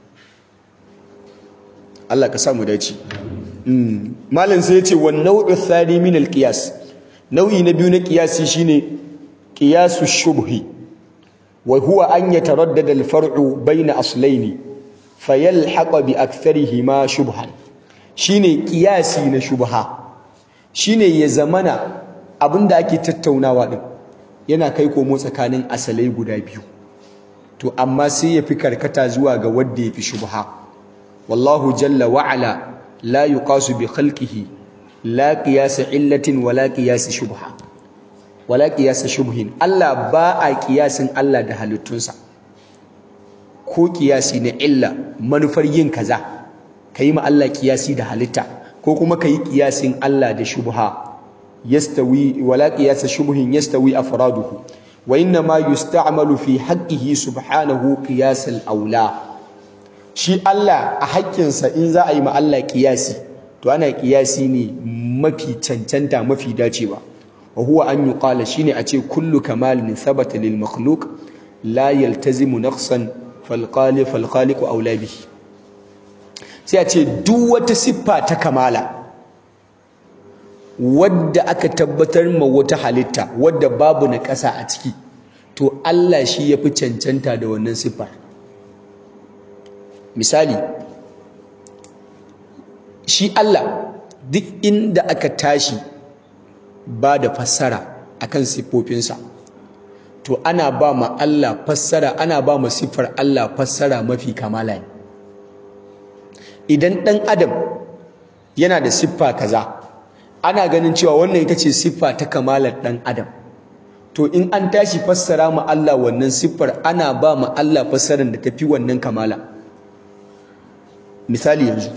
A: Allah ka sa mu dace malam sai ya ce wan nau'u thani min al-qiyas nau'i na biyu na qiyasi shine qiyasu shubhi وهو أن يتردد الفرع بين أصلين فيلحق بأكثرهما شبها shine kiyasi na shubha shine ya zamana abinda ake tattaunawa din yana kai komo tsakanin asalai guda biyu to amma sai ya fi karkata zuwa ga wanda ya fi shubha wallahu jalla wa ala la yuqasu bi khalqihi la qiyas illatin wala qiyas shubha wala qiyasa shubhin Allah ba a kiyasin Allah da halittunsa ko kiyasi na illa manufar yin kaza kai ma Allah kiyasi da halitta ko kuma kai kiyasin Allah da shubha yastawi wala qiyasa shubhin yastawi afraduhu wa inna ma yusta'malu fi haqqihi subhanahu qiyas al-aula shi Allah a haƙƙinsa in za a yi ma Allah kiyasi to ana kiyasi ne mafi cancanta mafi dacewa wa huwa an yuqala shine a ce kullu kamalin thabata lil makhluq la yaltazimu naqsan fal khaliq fal khaliq aula bihi sai a ce duk wata siffa ta kamala wadda aka tabbatar ma wata halitta wadda babu na ƙasa a ciki to Allah shi yafi cancanta da wannan siffar misali shi Allah duk inda aka tashi ba da fassara akan siffofinsa to ana ba ma Allah fassara ana ba ma siffar Allah fassara mafi kamala ne idan ɗan adam yana da siffa kaza ana ganin cewa wannan ita ce siffa ta kamalar ɗan adam to in an tashi fassara ma Allah wannan siffar ana ba ma Allah fassarar da tafi wannan kamala misali yanzu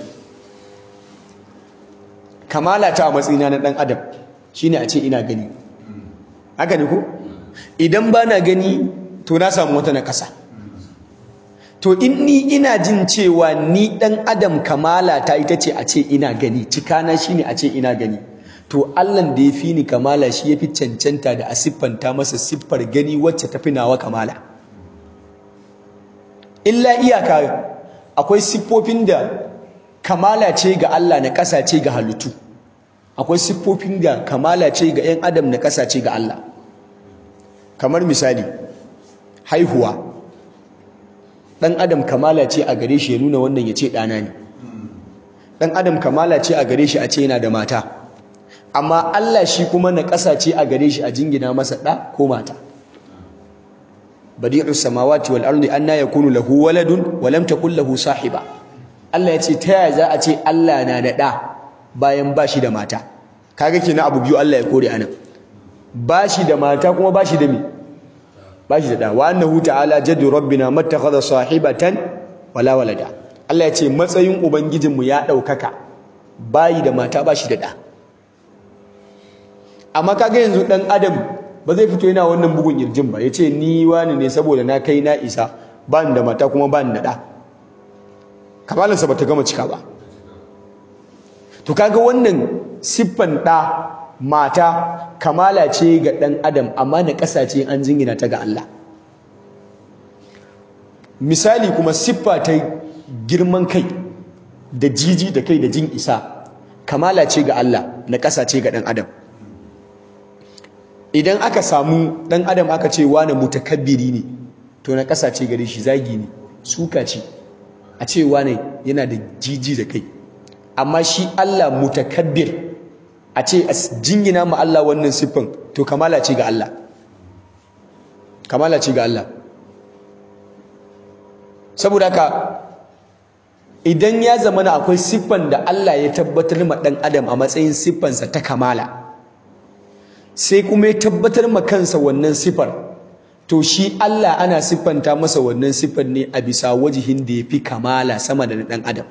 A: kamala ta a matsayina na ɗan adam shine a ce ina gani haka ne ko idan ba na gani to na samu wata na ƙasa to in ni ina jin cewa ni ɗan adam kamala ta ita ce a ce ina gani cikana shine a ce ina gani to Allah da ya fi ni kamala shi ya fi cancanta da a siffanta masa siffar gani wacce ta fi nawa kamala illa iyaka akwai siffofin da kamala ce ga Allah na ƙasa ce ga halittu akwai siffofin da kamala ce ga 'yan adam na ƙasa ce ga Allah kamar misali haihuwa ɗan adam kamala ce a gare shi ya nuna wannan ya ce ɗana ne ɗan adam kamala ce a gare shi a ce yana da mata amma Allah shi kuma na ƙasa ce a gare shi a jingina masa ɗa ko mata badi'us samawati wal ardi anna yakunu lahu waladun wa lam takul lahu sahiba Allah ya ce ta yaya za a ce Allah na da ɗa bayan ba shi da mata kaga kenan abu biyu Allah ya kore anan ba shi da mata kuma ba shi da me ba shi da ɗa wa annahu ta'ala jaddu rabbina mattakhadha sahibatan wala walada Allah ya ce matsayin ubangijinmu ya ɗaukaka bayi da mata ba shi da ɗa amma kaga yanzu ɗan adam ba zai fito yana wannan bugun kirjin ba ya ce ni wani ne saboda na kai na isa ba ni da mata kuma ba ni da ɗa kamalinsa ba ta gama cika ba to kaga wannan siffan ɗa mata kamala ce ga ɗan adam amma na ƙasa ce an jingina ta ga Allah misali kuma siffa ta girman kai da jiji da kai da jin isa kamala ce ga Allah na ƙasa ce ga ɗan adam idan aka samu ɗan adam aka ce wane mutakabbiri ne to na ƙasa ce gare shi zagi ne suka ce a ce wane yana da jiji da kai amma shi Allah mutakabbir a ce a jingina ma Allah wannan siffan to kamala ce ga Allah kamala ce ga Allah saboda haka idan ya zama na akwai siffan da Allah ya tabbatar ma ɗan adam a matsayin siffansa ta kamala sai kuma ya tabbatar ma kansa wannan siffar to shi Allah ana siffanta masa wannan siffar ne a bisa wajihin da ya fi kamala sama da na ɗan adam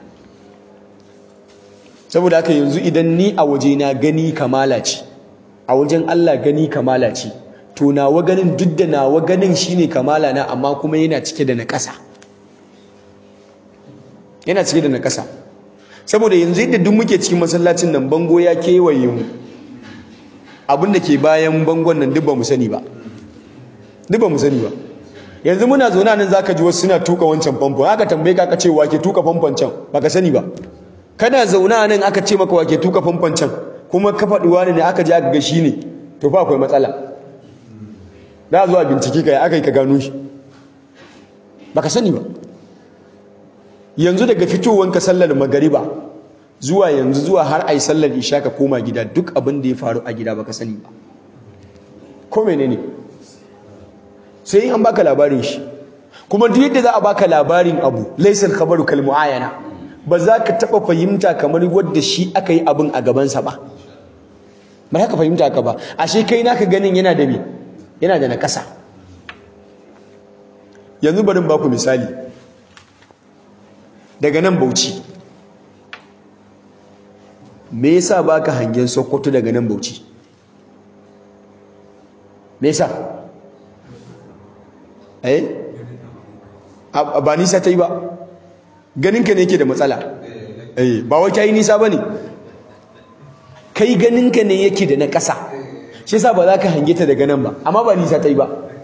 A: saboda haka yanzu idan ni a wajena gani kamala ce a wajen Allah gani kamala ce to nawa ganin duk da nawa ganin shine kamala na amma kuma yana cike da naƙasa yana cike da naƙasa saboda yanzu yadda duk muke cikin masallacin nan bango ya kewaye mu abin da ke bayan bangon nan duk ba mu sani ba duk ba mu sani ba yanzu muna zaune nan zaka ji wasu suna tuka wancan famfon aka tambaye ka aka ce wa ke tuka famfon can baka sani ba kana zaune a nan aka ce maka wake tuka famfon can kuma ka faɗi wani ne aka ji aka ga shi ne to fa akwai matsala da zuwa bincike ka aka yi ka gano shi baka sani ba yanzu daga fitowanka sallar magariba zuwa yanzu zuwa har ai sallar isha ka koma gida duk abin da ya faru a gida baka sani ba ko menene sai an baka labarin shi kuma duk yadda za a baka labarin abu laysal khabaru kal muayana ba za ka taɓa fahimta kamar wadda shi aka yi abin a gabansa ba ba za ka fahimta ka ba ashe kai naka ganin yana da me yana da nakasa yanzu barin baku misali daga nan bauchi me yasa baka hangen sokoto daga nan bauchi me yasa eh ba nisa ta yi ba ganinka ne yake da matsala eh ba wai kai nisa bane kai ganinka ne yake da na ƙasa shi yasa ba za ka hange ta daga nan ba amma ba nisa ta yi ba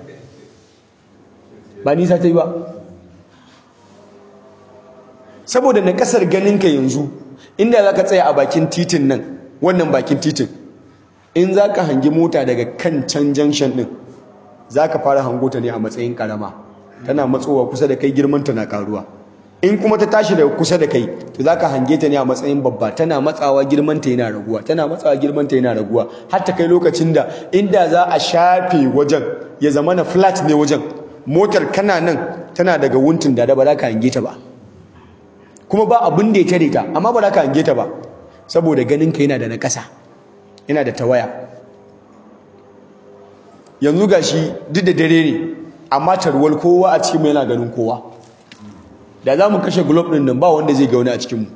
A: ba nisa ta yi ba saboda na ƙasar ganinka yanzu inda za ka tsaya a bakin titin nan wannan bakin titin in za ka hangi mota daga kan can junction ɗin za ka fara hango ta ne a matsayin ƙarama tana matsowa kusa da kai girmanta na ƙaruwa in kuma ta tashi daga kusa da kai to zaka hange ta ne a matsayin babba tana matsawa girman ta yana raguwa tana matsawa girman ta yana raguwa har ta kai lokacin da inda za a shafe wajen ya zama na flat ne wajen motar kana nan tana daga wuntin da ba za ka hange ta ba kuma ba abin da ya tare ta amma ba za ka hange ta ba saboda ganin ka yana da na ƙasa yana da tawaya yanzu gashi duk da dare ne amma tarwal kowa a cikin yana ganin kowa da za mu kashe globe ɗin nan ba wanda zai ga wani a cikinmu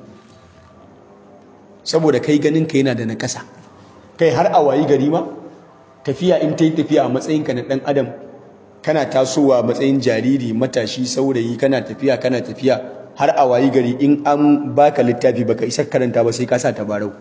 A: saboda kai ganin ka yana da na ƙasa kai har a wayi gari ma tafiya in ta yi tafiya a matsayinka na ɗan adam kana tasowa matsayin jariri matashi saurayi kana tafiya kana tafiya har a wayi gari in an baka littafi baka isa karanta ba sai ka sa tabarau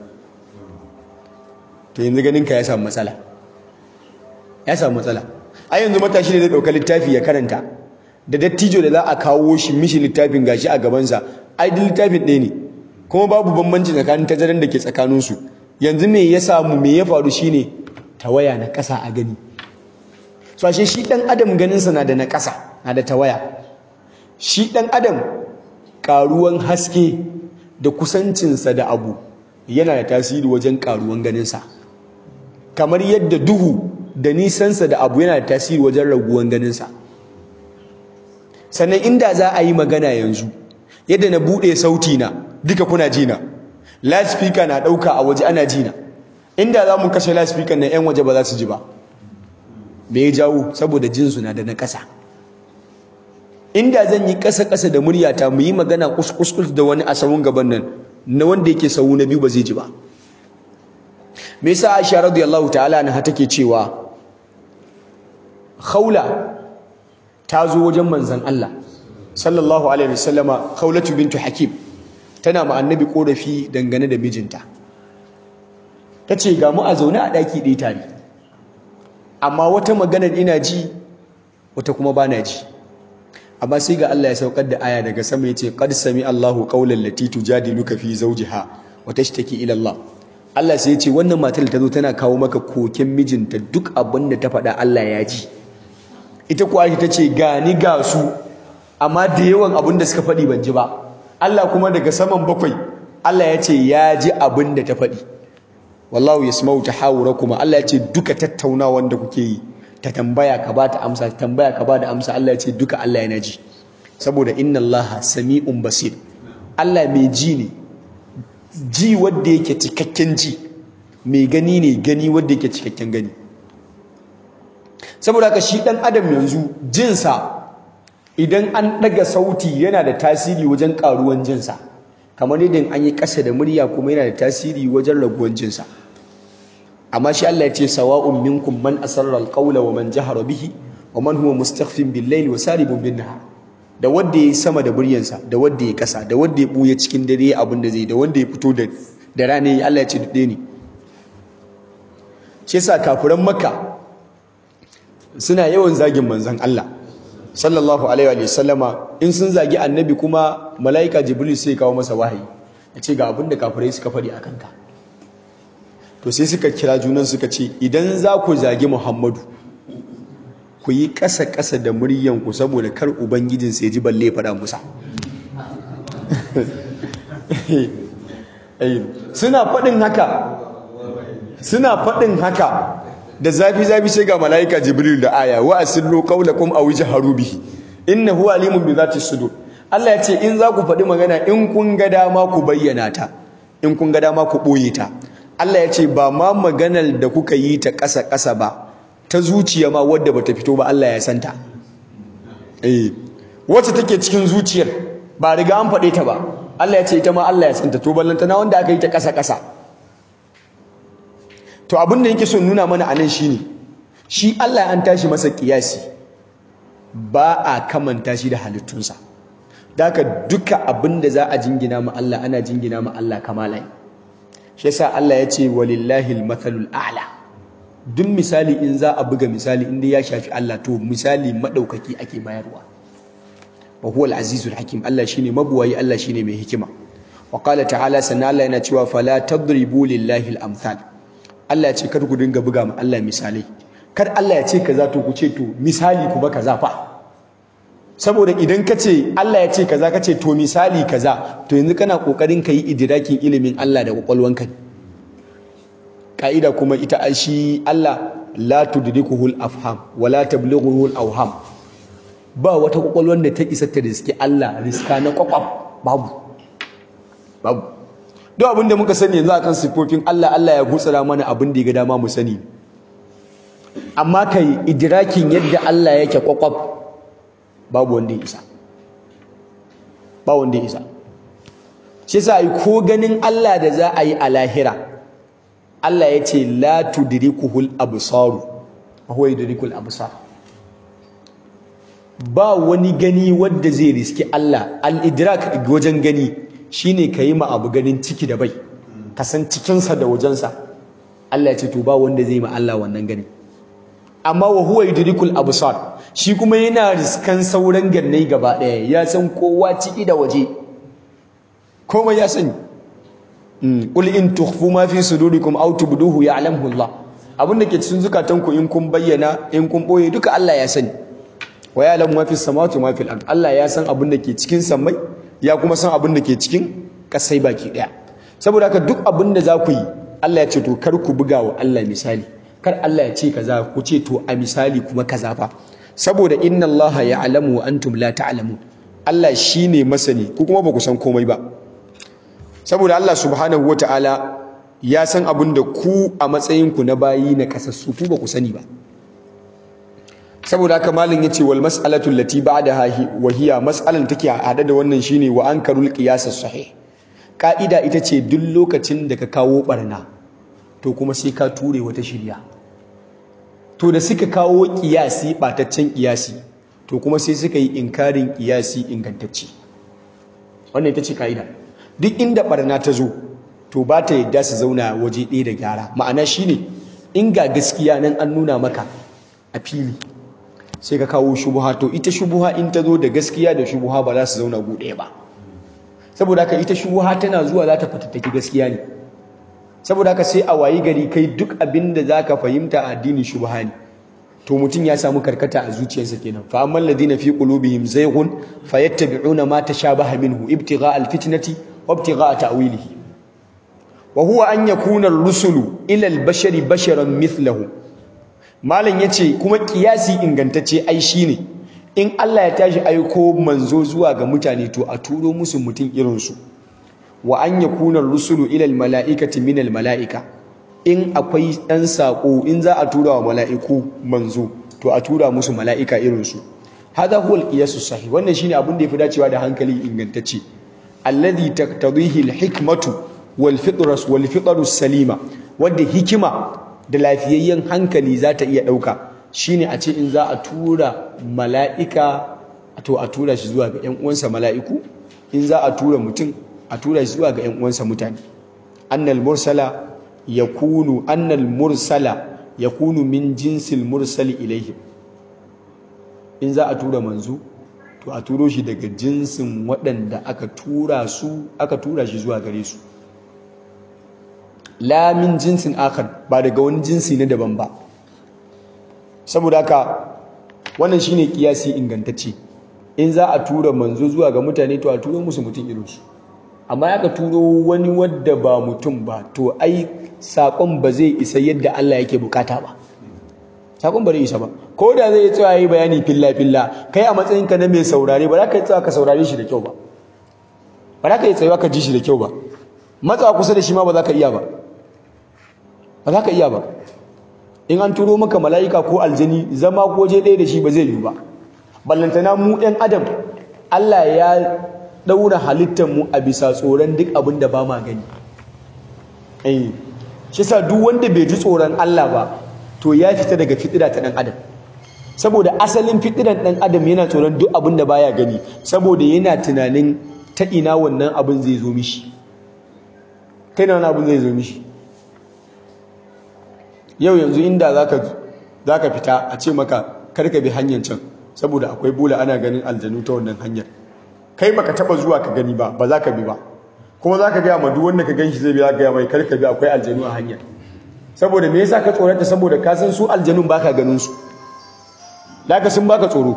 A: to yanzu ganin ka ya samu matsala ya samu matsala a yanzu matashi ne zai ɗauka littafi ya karanta da dattijo da za a kawo shi mishi littafin gashi a gabansa ai duk littafin ɗaya ne kuma babu bambanci tsakanin tazaran da ke tsakaninsu yanzu me ya samu me ya faru shine tawaya na ƙasa a gani so ashe shi ɗan adam ganinsa na da na ƙasa na da tawaya shi ɗan adam ƙaruwan haske da kusancinsa da abu yana da tasiri wajen ƙaruwan ganinsa kamar yadda duhu da nisansa da abu yana da tasiri wajen raguwan ganinsa sannan inda za a yi magana yanzu yadda na buɗe sauti na duka kuna jina loudspeaker na ɗauka a waje ana jina inda za mu kashe loudspeaker na 'yan waje ba za su ji ba me ya jawo saboda jinsu na da na ƙasa inda zan yi ƙasa-ƙasa da muryata mu yi magana kuskus da wani a sawun gaban nan na wanda yake sawu na biyu ba zai ji ba me yasa Aisha radiyallahu ta'ala anha take cewa khawla ta zo wajen manzon Allah sallallahu alaihi wasallama khawlatu bintu hakim tana ma annabi korafi dangane da mijinta tace ga mu a zaune a daki ɗaya tare amma wata maganar ina ji wata kuma bana ji amma sai ga Allah ya saukar da aya daga sama yace qad sami Allahu qawlan lati tujadiluka fi zawjiha wa tashtaki ila Allah Allah sai yace wannan matar ta zo tana kawo maka koken mijinta duk abin da ta faɗa Allah ya ji ita kuwa ta ce ga ni ga su amma da yawan abin da suka faɗi ban ji ba Allah kuma daga saman bakwai Allah ya ce ya ji abin da ta faɗi wallahu yasma'u tahawurakum Allah ya ce duka tattaunawan da kuke yi ta tambaya ka ba ta amsa ta tambaya ka ba da amsa Allah ya ce duka Allah yana ji saboda inna Allah sami'un basir Allah mai ji ne ji wanda yake cikakken ji mai gani ne gani wanda yake cikakken gani saboda haka shi dan adam yanzu jinsa idan an daga sauti yana da tasiri wajen karuwan jinsa kamar yadda an yi ƙasa da murya kuma yana da tasiri wajen raguwan jinsa amma shi Allah ya ce sawa'un minkum man asarra alqawla wa man jahara bihi wa man huwa mustakhfin bil layli wa saribun bin nahar da wanda yayi sama da buryansa da wanda yayi kasa da wanda ya buya cikin dare abin da zai da wanda ya fito da da rana Allah ya ce dade ne shi yasa kafiran makka suna yawan zagin manzon Allah sallallahu alaihi wa sallama in sun zagi annabi kuma malaika jibril sai kawo masa wahayi ya ce ga abin da kafirai suka faɗi akan ka to sai suka kira junan suka ce idan za ku zagi muhammadu ku yi ƙasa-ƙasa da muryanku saboda kar ubangijin sai ji balle faɗa musa suna faɗin haka suna faɗin haka da zafi-zafi sai ga mala'ika jibril da aya wa asillu qawlakum aw jaharu bihi innahu alimun bi zati sudur Allah ya ce in za ku faɗi magana in kun ga dama ku bayyana ta in kun ga dama ku ɓoye ta Allah ya ce ba ma maganar da kuka yi ta ƙasa-ƙasa ba ta zuciya ma wadda bata fito ba Allah ya santa eh wacce take cikin zuciyar ba riga an faɗe ta ba Allah ya ce ita ma Allah ya santa to ballantana wanda aka yi ta ƙasa-ƙasa to abin da yake son nuna mana anan shine shi Allah an tashi masa kiyasi ba a kamanta shi da halittunsa daka duka abin da za a jingina ma Allah ana jingina ma Allah kamalai shi yasa Allah ya ce walillahi almathalul a'la duk misali in za a buga misali inda ya shafi Allah to misali madaukaki ake bayarwa wa huwa al-azizul hakim Allah shine mabuwayi Allah shine mai hikima wa qala ta'ala sanna Allah yana cewa fala tadribu lillahi al-amthal Allah ya ce kar ku dinga buga ma Allah misalai kar Allah ya ce kaza to ku ce to misali ku ba kaza fa saboda idan ka ce Allah ya ce kaza ka ce to misali kaza to yanzu kana kokarin ka yi idrakin ilimin Allah da kwakwalwanka ka'ida kuma ita shi Allah la tudrikuhu al-afham wa la tablughuhu al-awham ba wata kwakwalwan da ta isa ta riski Allah riska na kwakwaf babu babu duk abin da muka sani yanzu akan sifofin Allah Allah ya gutsara mana abin da ya ga dama mu sani amma kai idrakin yadda Allah yake kwakwaf babu wanda ya isa ba wanda ya isa shi yasa ai ko ganin Allah da za a yi a lahira Allah ya ce la tudrikuhul absar wa huwa yudrikul absar ba wani gani wanda zai riski Allah al-idrak wajen gani shine kayi ma abu ganin ciki da bai ka san cikinsa da wajensa Allah ya ce to ba wanda zai ma Allah wannan gani amma wa huwa yudrikul absar shi kuma yana riskan sauran gannai gaba daya ya san kowa ciki da waje komai ya sani qul in tukhfu ma fi sudurikum aw tubduhu ya'lamuhu Allah abinda ke cikin zukatanku in kun bayyana in kun boye duka Allah ya sani wa ya'lamu ma fi samawati wa ma fil ard Allah ya san abinda ke cikin samai ya kuma san abinda ke cikin kasai baki daya saboda haka duk abinda za ku yi Allah ya ce to kar ku buga wa Allah misali kar Allah ya ce kaza ku ce to a misali kuma kaza fa saboda inna Allah ya'lamu wa antum la ta'lamun Allah shine masani ku kuma ba ku san komai ba saboda Allah subhanahu wataala ya san abin da ku a matsayin ku na bayi na kasassu ku ba ku sani ba saboda haka malin yace wal mas'alatu allati ba'daha wa hiya mas'alan take hada da wannan shine wa ankarul qiyas sahih ka'ida ita ce duk lokacin da ka kawo barna to kuma sai ka ture wata shirya to da suka kawo kiyasi bataccen kiyasi to kuma sai suka yi inkarin kiyasi ingantacce wannan ita ce ka'ida duk inda barna ta zo to ba ta yadda su zauna waje ɗaya da gyara ma'ana shine in ga gaskiya nan an nuna maka a fili sai ka kawo shubuha to ita shubuha in ta zo da gaskiya da shubuha ba za su zauna gu ɗaya ba saboda haka ita shubuha tana zuwa za ta fatattaki gaskiya ne saboda haka sai a wayi gari kai duk abin da za ka fahimta a addinin shubuha ne to mutum ya samu karkata a zuciyarsa kenan fa amman ladina fi qulubihim zayghun fayattabi'una ma tashabaha minhu ibtigha'a alfitnati wa ibtigha'a ta'wilihi wa huwa an yakuna ar-rusulu ila al-bashari basharan mithlahu malam yace kuma kiyasi ingantacce ai shine in Allah ya tashi aiko manzo zuwa ga mutane to a turo musu mutum irin su wa an yakuna ar-rusulu ila al-mala'ikati min al-mala'ika in akwai ɗan saƙo in za a tura wa mala'iku manzo to a tura musu mala'ika irinsu hada huwa al-qiyasu sahih wannan shine abin da yafi dacewa da hankali ingantacce alladhi taqtadihi al-hikmatu wal fitras wal fitrus salima wanda hikima da lafiyayyen hankali za ta iya ɗauka shine a ce in za a tura mala'ika to a tura shi zuwa ga ƴan uwansa mala'iku in za a tura mutum a tura shi zuwa ga ƴan uwansa mutane annal mursala yakunu annal mursala yakunu min jinsil mursali ilaihim in za a tura manzo to a turo shi daga jinsin waɗanda aka tura su aka tura shi zuwa gare su la min jinsin akhar ba daga wani jinsi na daban ba saboda haka wannan shine kiyasi ingantacce in za a tura manzo zuwa ga mutane to a turo musu mutum irinsu amma aka turo wani wadda ba mutum ba to ai saƙon ba zai isa yadda Allah yake bukata ba saƙon ba zai isa ba ko da zai tsaya yi bayani filla filla kai a matsayinka na mai saurare ba za ka yi tsaya ka saurare shi da kyau ba ba za ka yi tsayawa ka ji shi da kyau ba matsawa kusa da shi ma ba za ka iya ba ba za ka iya ba in an turo maka mala'ika ko aljani zama ko je ɗaya da shi ba zai yi ba ballantana mu ɗan adam Allah ya ɗaura halittarmu a bisa tsoron duk abin da ba ma gani eh shi sa duk wanda bai ji tsoron Allah ba to ya fita daga fitira ta ɗan adam saboda asalin fitiran ɗan adam yana tsoron duk abin da baya gani saboda yana tunanin ta ina wannan abin zai zo mishi kai na wani abin zai zo mishi yau yanzu inda za ka fita a ce maka karka bi hanyar can saboda akwai bula ana ganin aljanu ta wannan hanyar kai baka taba zuwa ka gani ba ba za ka bi ba kuma za ka gaya ma duk wanda ka gan shi zai bi za ka gaya mai karka bi akwai aljanu a hanyar saboda me yasa ka tsorata saboda ka san su aljanun baka ganin su laka sun baka tsoro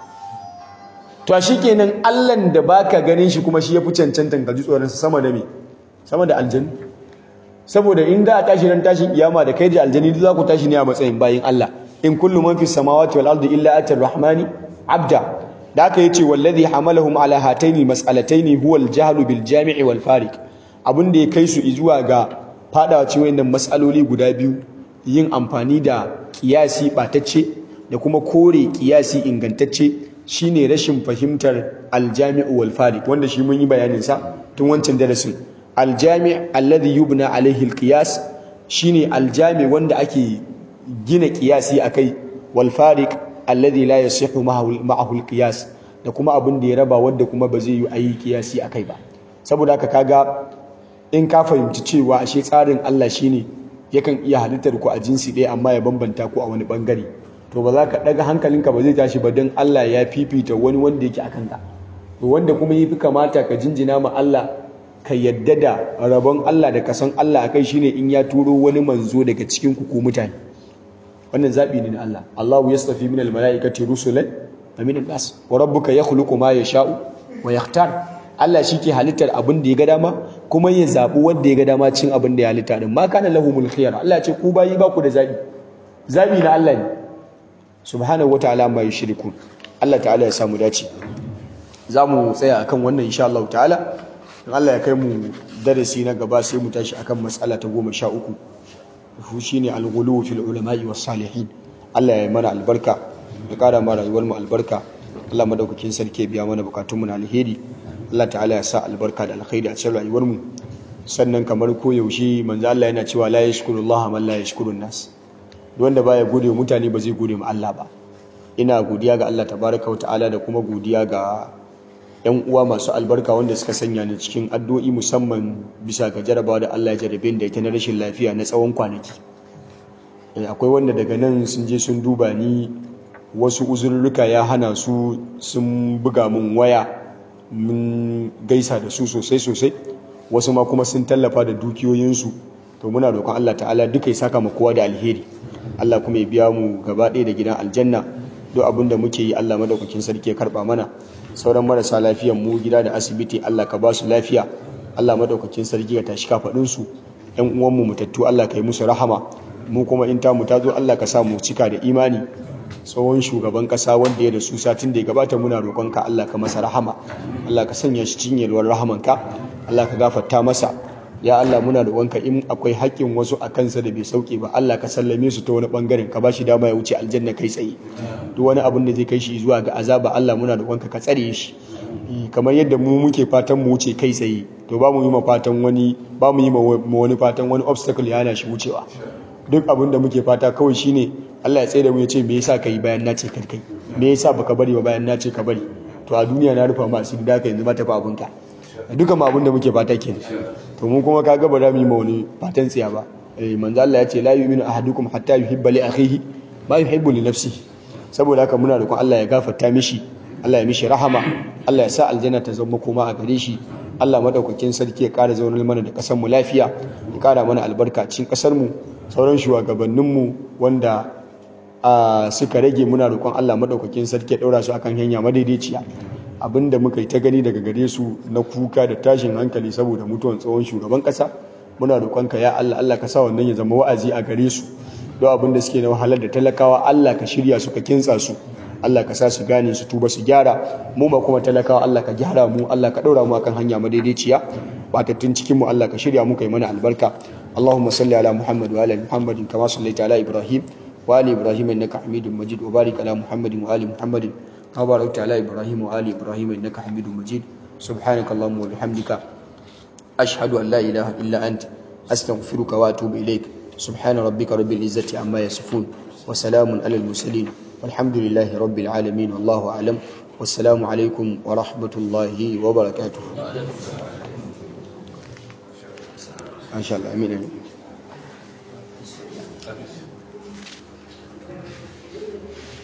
A: to shikenan allan da baka ganin shi kuma shi yafi cancantan ka ji tsoron sa sama da me sama da aljanu saboda in da a tashi ran tashin kiyama da kai da aljani duk za ku tashi ne a matsayin bayin Allah in kullu man fis samawati wal ardi illa atar rahmani abda da aka yace wallazi hamalahum ala hataini mas'alataini huwa al jahlu bil jami'i wal fariq abin da ya kai su zuwa ga fadawa cikin wayannan mas'aloli guda biyu yin amfani da kiyasi batacce da kuma kore kiyasi ingantacce shine rashin fahimtar al jami'u wal fariq wanda shi mun yi bayanin sa tun wancan darasin aljami alladhi yubna alaihi alqiyas shine aljami wanda ake gina qiyasi akai wal fariq alladhi la yasihu ma'ahu alqiyas da kuma abin da ya raba wanda kuma ba zai yi ayi qiyasi akai ba saboda haka kaga in ka fahimci cewa ashe tsarin Allah shine yakan iya halittar ku a jinsi ɗaya amma ya bambanta ku a wani bangare to ba za ka daga hankalinka ba zai tashi ba don Allah ya fifita wani wanda yake akan ka to wanda kuma yafi kamata ka jinjina ma Allah ka yadda da rabon Allah da kasan Allah akai shine in ya turo wani manzo daga cikin ku mutane wannan zabi ne na Allah Allahu yastafi min almalaikati rusulan wa min an-nas wa rabbuka yakhluqu ma yasha'u wa yakhtar Allah shike halittar abin da ya ga dama kuma ya zabi wanda ya ga dama cin abin da ya halitta din ma kana lahumul khiyar Allah ya ce ku bayi ba ku da zabi zabi na Allah ne subhanahu wataala ma yushrikun Allah ta'ala ya samu dace za mu tsaya akan wannan insha Allah ta'ala in Allah ya kai mu darasi na gaba sai mu tashi akan matsala ta goma sha uku shi ne alghulu fil ulama'i was salihin Allah ya mana albarka ya kara mana rayuwar mu albarka Allah madaukakin sarki ya biya mana bukatun mu na alheri Allah ta'ala ya sa albarka da alkhairi a cikin rayuwar mu sannan kamar ko yaushe manzo Allah yana cewa la yashkurullaha man la yashkurun nas wanda baya gode wa mutane ba zai gode ma Allah ba ina godiya ga Allah tabaraka wa ta'ala da kuma godiya ga yan uwa masu albarka wanda suka sanya ni cikin addu'o'i musamman bisa ga jarabawa da Allah ya jarabe da ita na rashin lafiya na tsawon kwanaki akwai wanda daga nan sun je sun duba ni wasu uzurruka ya hana su sun buga mun waya mun gaisa da su sosai sosai wasu ma kuma sun tallafa da dukiyoyinsu to muna roƙon Allah ta'ala duka ya saka mu kowa da alheri Allah kuma ya biya mu gaba ɗaya da gidan aljanna duk abin da muke yi Allah madaukakin sarki ya karba mana sauran marasa lafiyan mu gida da asibiti Allah ka ba su lafiya Allah madaukakin sarki ya tashi kafaɗin su ƴan uwan mu mutattu Allah ka yi musu rahama mu kuma in ta mu ta zo Allah ka sa mu cika da imani tsohon shugaban kasa wanda ya da su satin da ya gabata muna roƙonka Allah ka masa rahama Allah ka sanya shi cikin yalwar rahamanka Allah ka gafarta masa ya Allah muna roƙonka in akwai haƙƙin wasu a kansa da bai sauke ba Allah ka sallame su ta wani bangaren ka bashi dama ya wuce aljanna kai tsaye duk wani abin da zai kai shi zuwa ga azaba Allah muna roƙonka ka tsare shi kamar yadda mu muke fatan mu wuce kai tsaye to ba mu yi ma fatan wani ba mu yi ma wani fatan wani obstacle ya hana shi wucewa duk abin da muke fata kawai shine Allah ya tsaye da mu ya ce me yasa kai bayan na ce kar kai me yasa baka bari ba bayan na ce ka bari to a duniya na rufa masu da ka yanzu ma tafi abinka duka ma abin da muke fata kenan to mu kuma kaga ba za mu yi ma wani fatan tsiya ba eh manzo Allah ya ce la yu'minu ahadukum hatta yuhibba li akhihi ma yuhibbu li nafsihi saboda haka muna roƙon Allah ya gafarta mishi Allah ya mishi rahama Allah ya sa aljanna ta zama koma a gare shi Allah madaukakin sarki ya ƙara zaunar mana da ƙasar mu lafiya ya ƙara mana albarka cikin ƙasar mu sauran shugabannin mu wanda a suka rage muna roƙon Allah madaukakin sarki ya ɗaura su akan hanya madaidaiciya abinda muka yi ta gani daga gare su na kuka da tashin hankali saboda mutuwan tsohon shugaban ƙasa muna roƙonka ya Allah Allah ka sa wannan ya zama wa'azi a gare su don abin da suke na wahalar da talakawa Allah ka shirya su ka kintsa su Allah ka sa su gane su tuba su gyara mu ma kuma talakawa Allah ka gyara mu Allah ka ɗaura mu akan hanya madaidaiciya batattun cikin mu Allah ka shirya mu kai mana albarka Allahumma salli ala Muhammad wa ala Muhammadin kama sallaita ala Ibrahim wa ali Ibrahim innaka Hamidum Majid wa barik ala Muhammadin wa ali Muhammadin kama barakta ala Ibrahim wa ali Ibrahim innaka Hamidum Majid subhanakallahumma wa bihamdika ashhadu an la ilaha illa anta astaghfiruka wa atubu ilaik سبحان ربك رب العزة عما يصفون وسلام على المرسلين والحمد لله رب العالمين والله أعلم والسلام عليكم ورحمة الله وبركاته ما شاء الله أمين أمين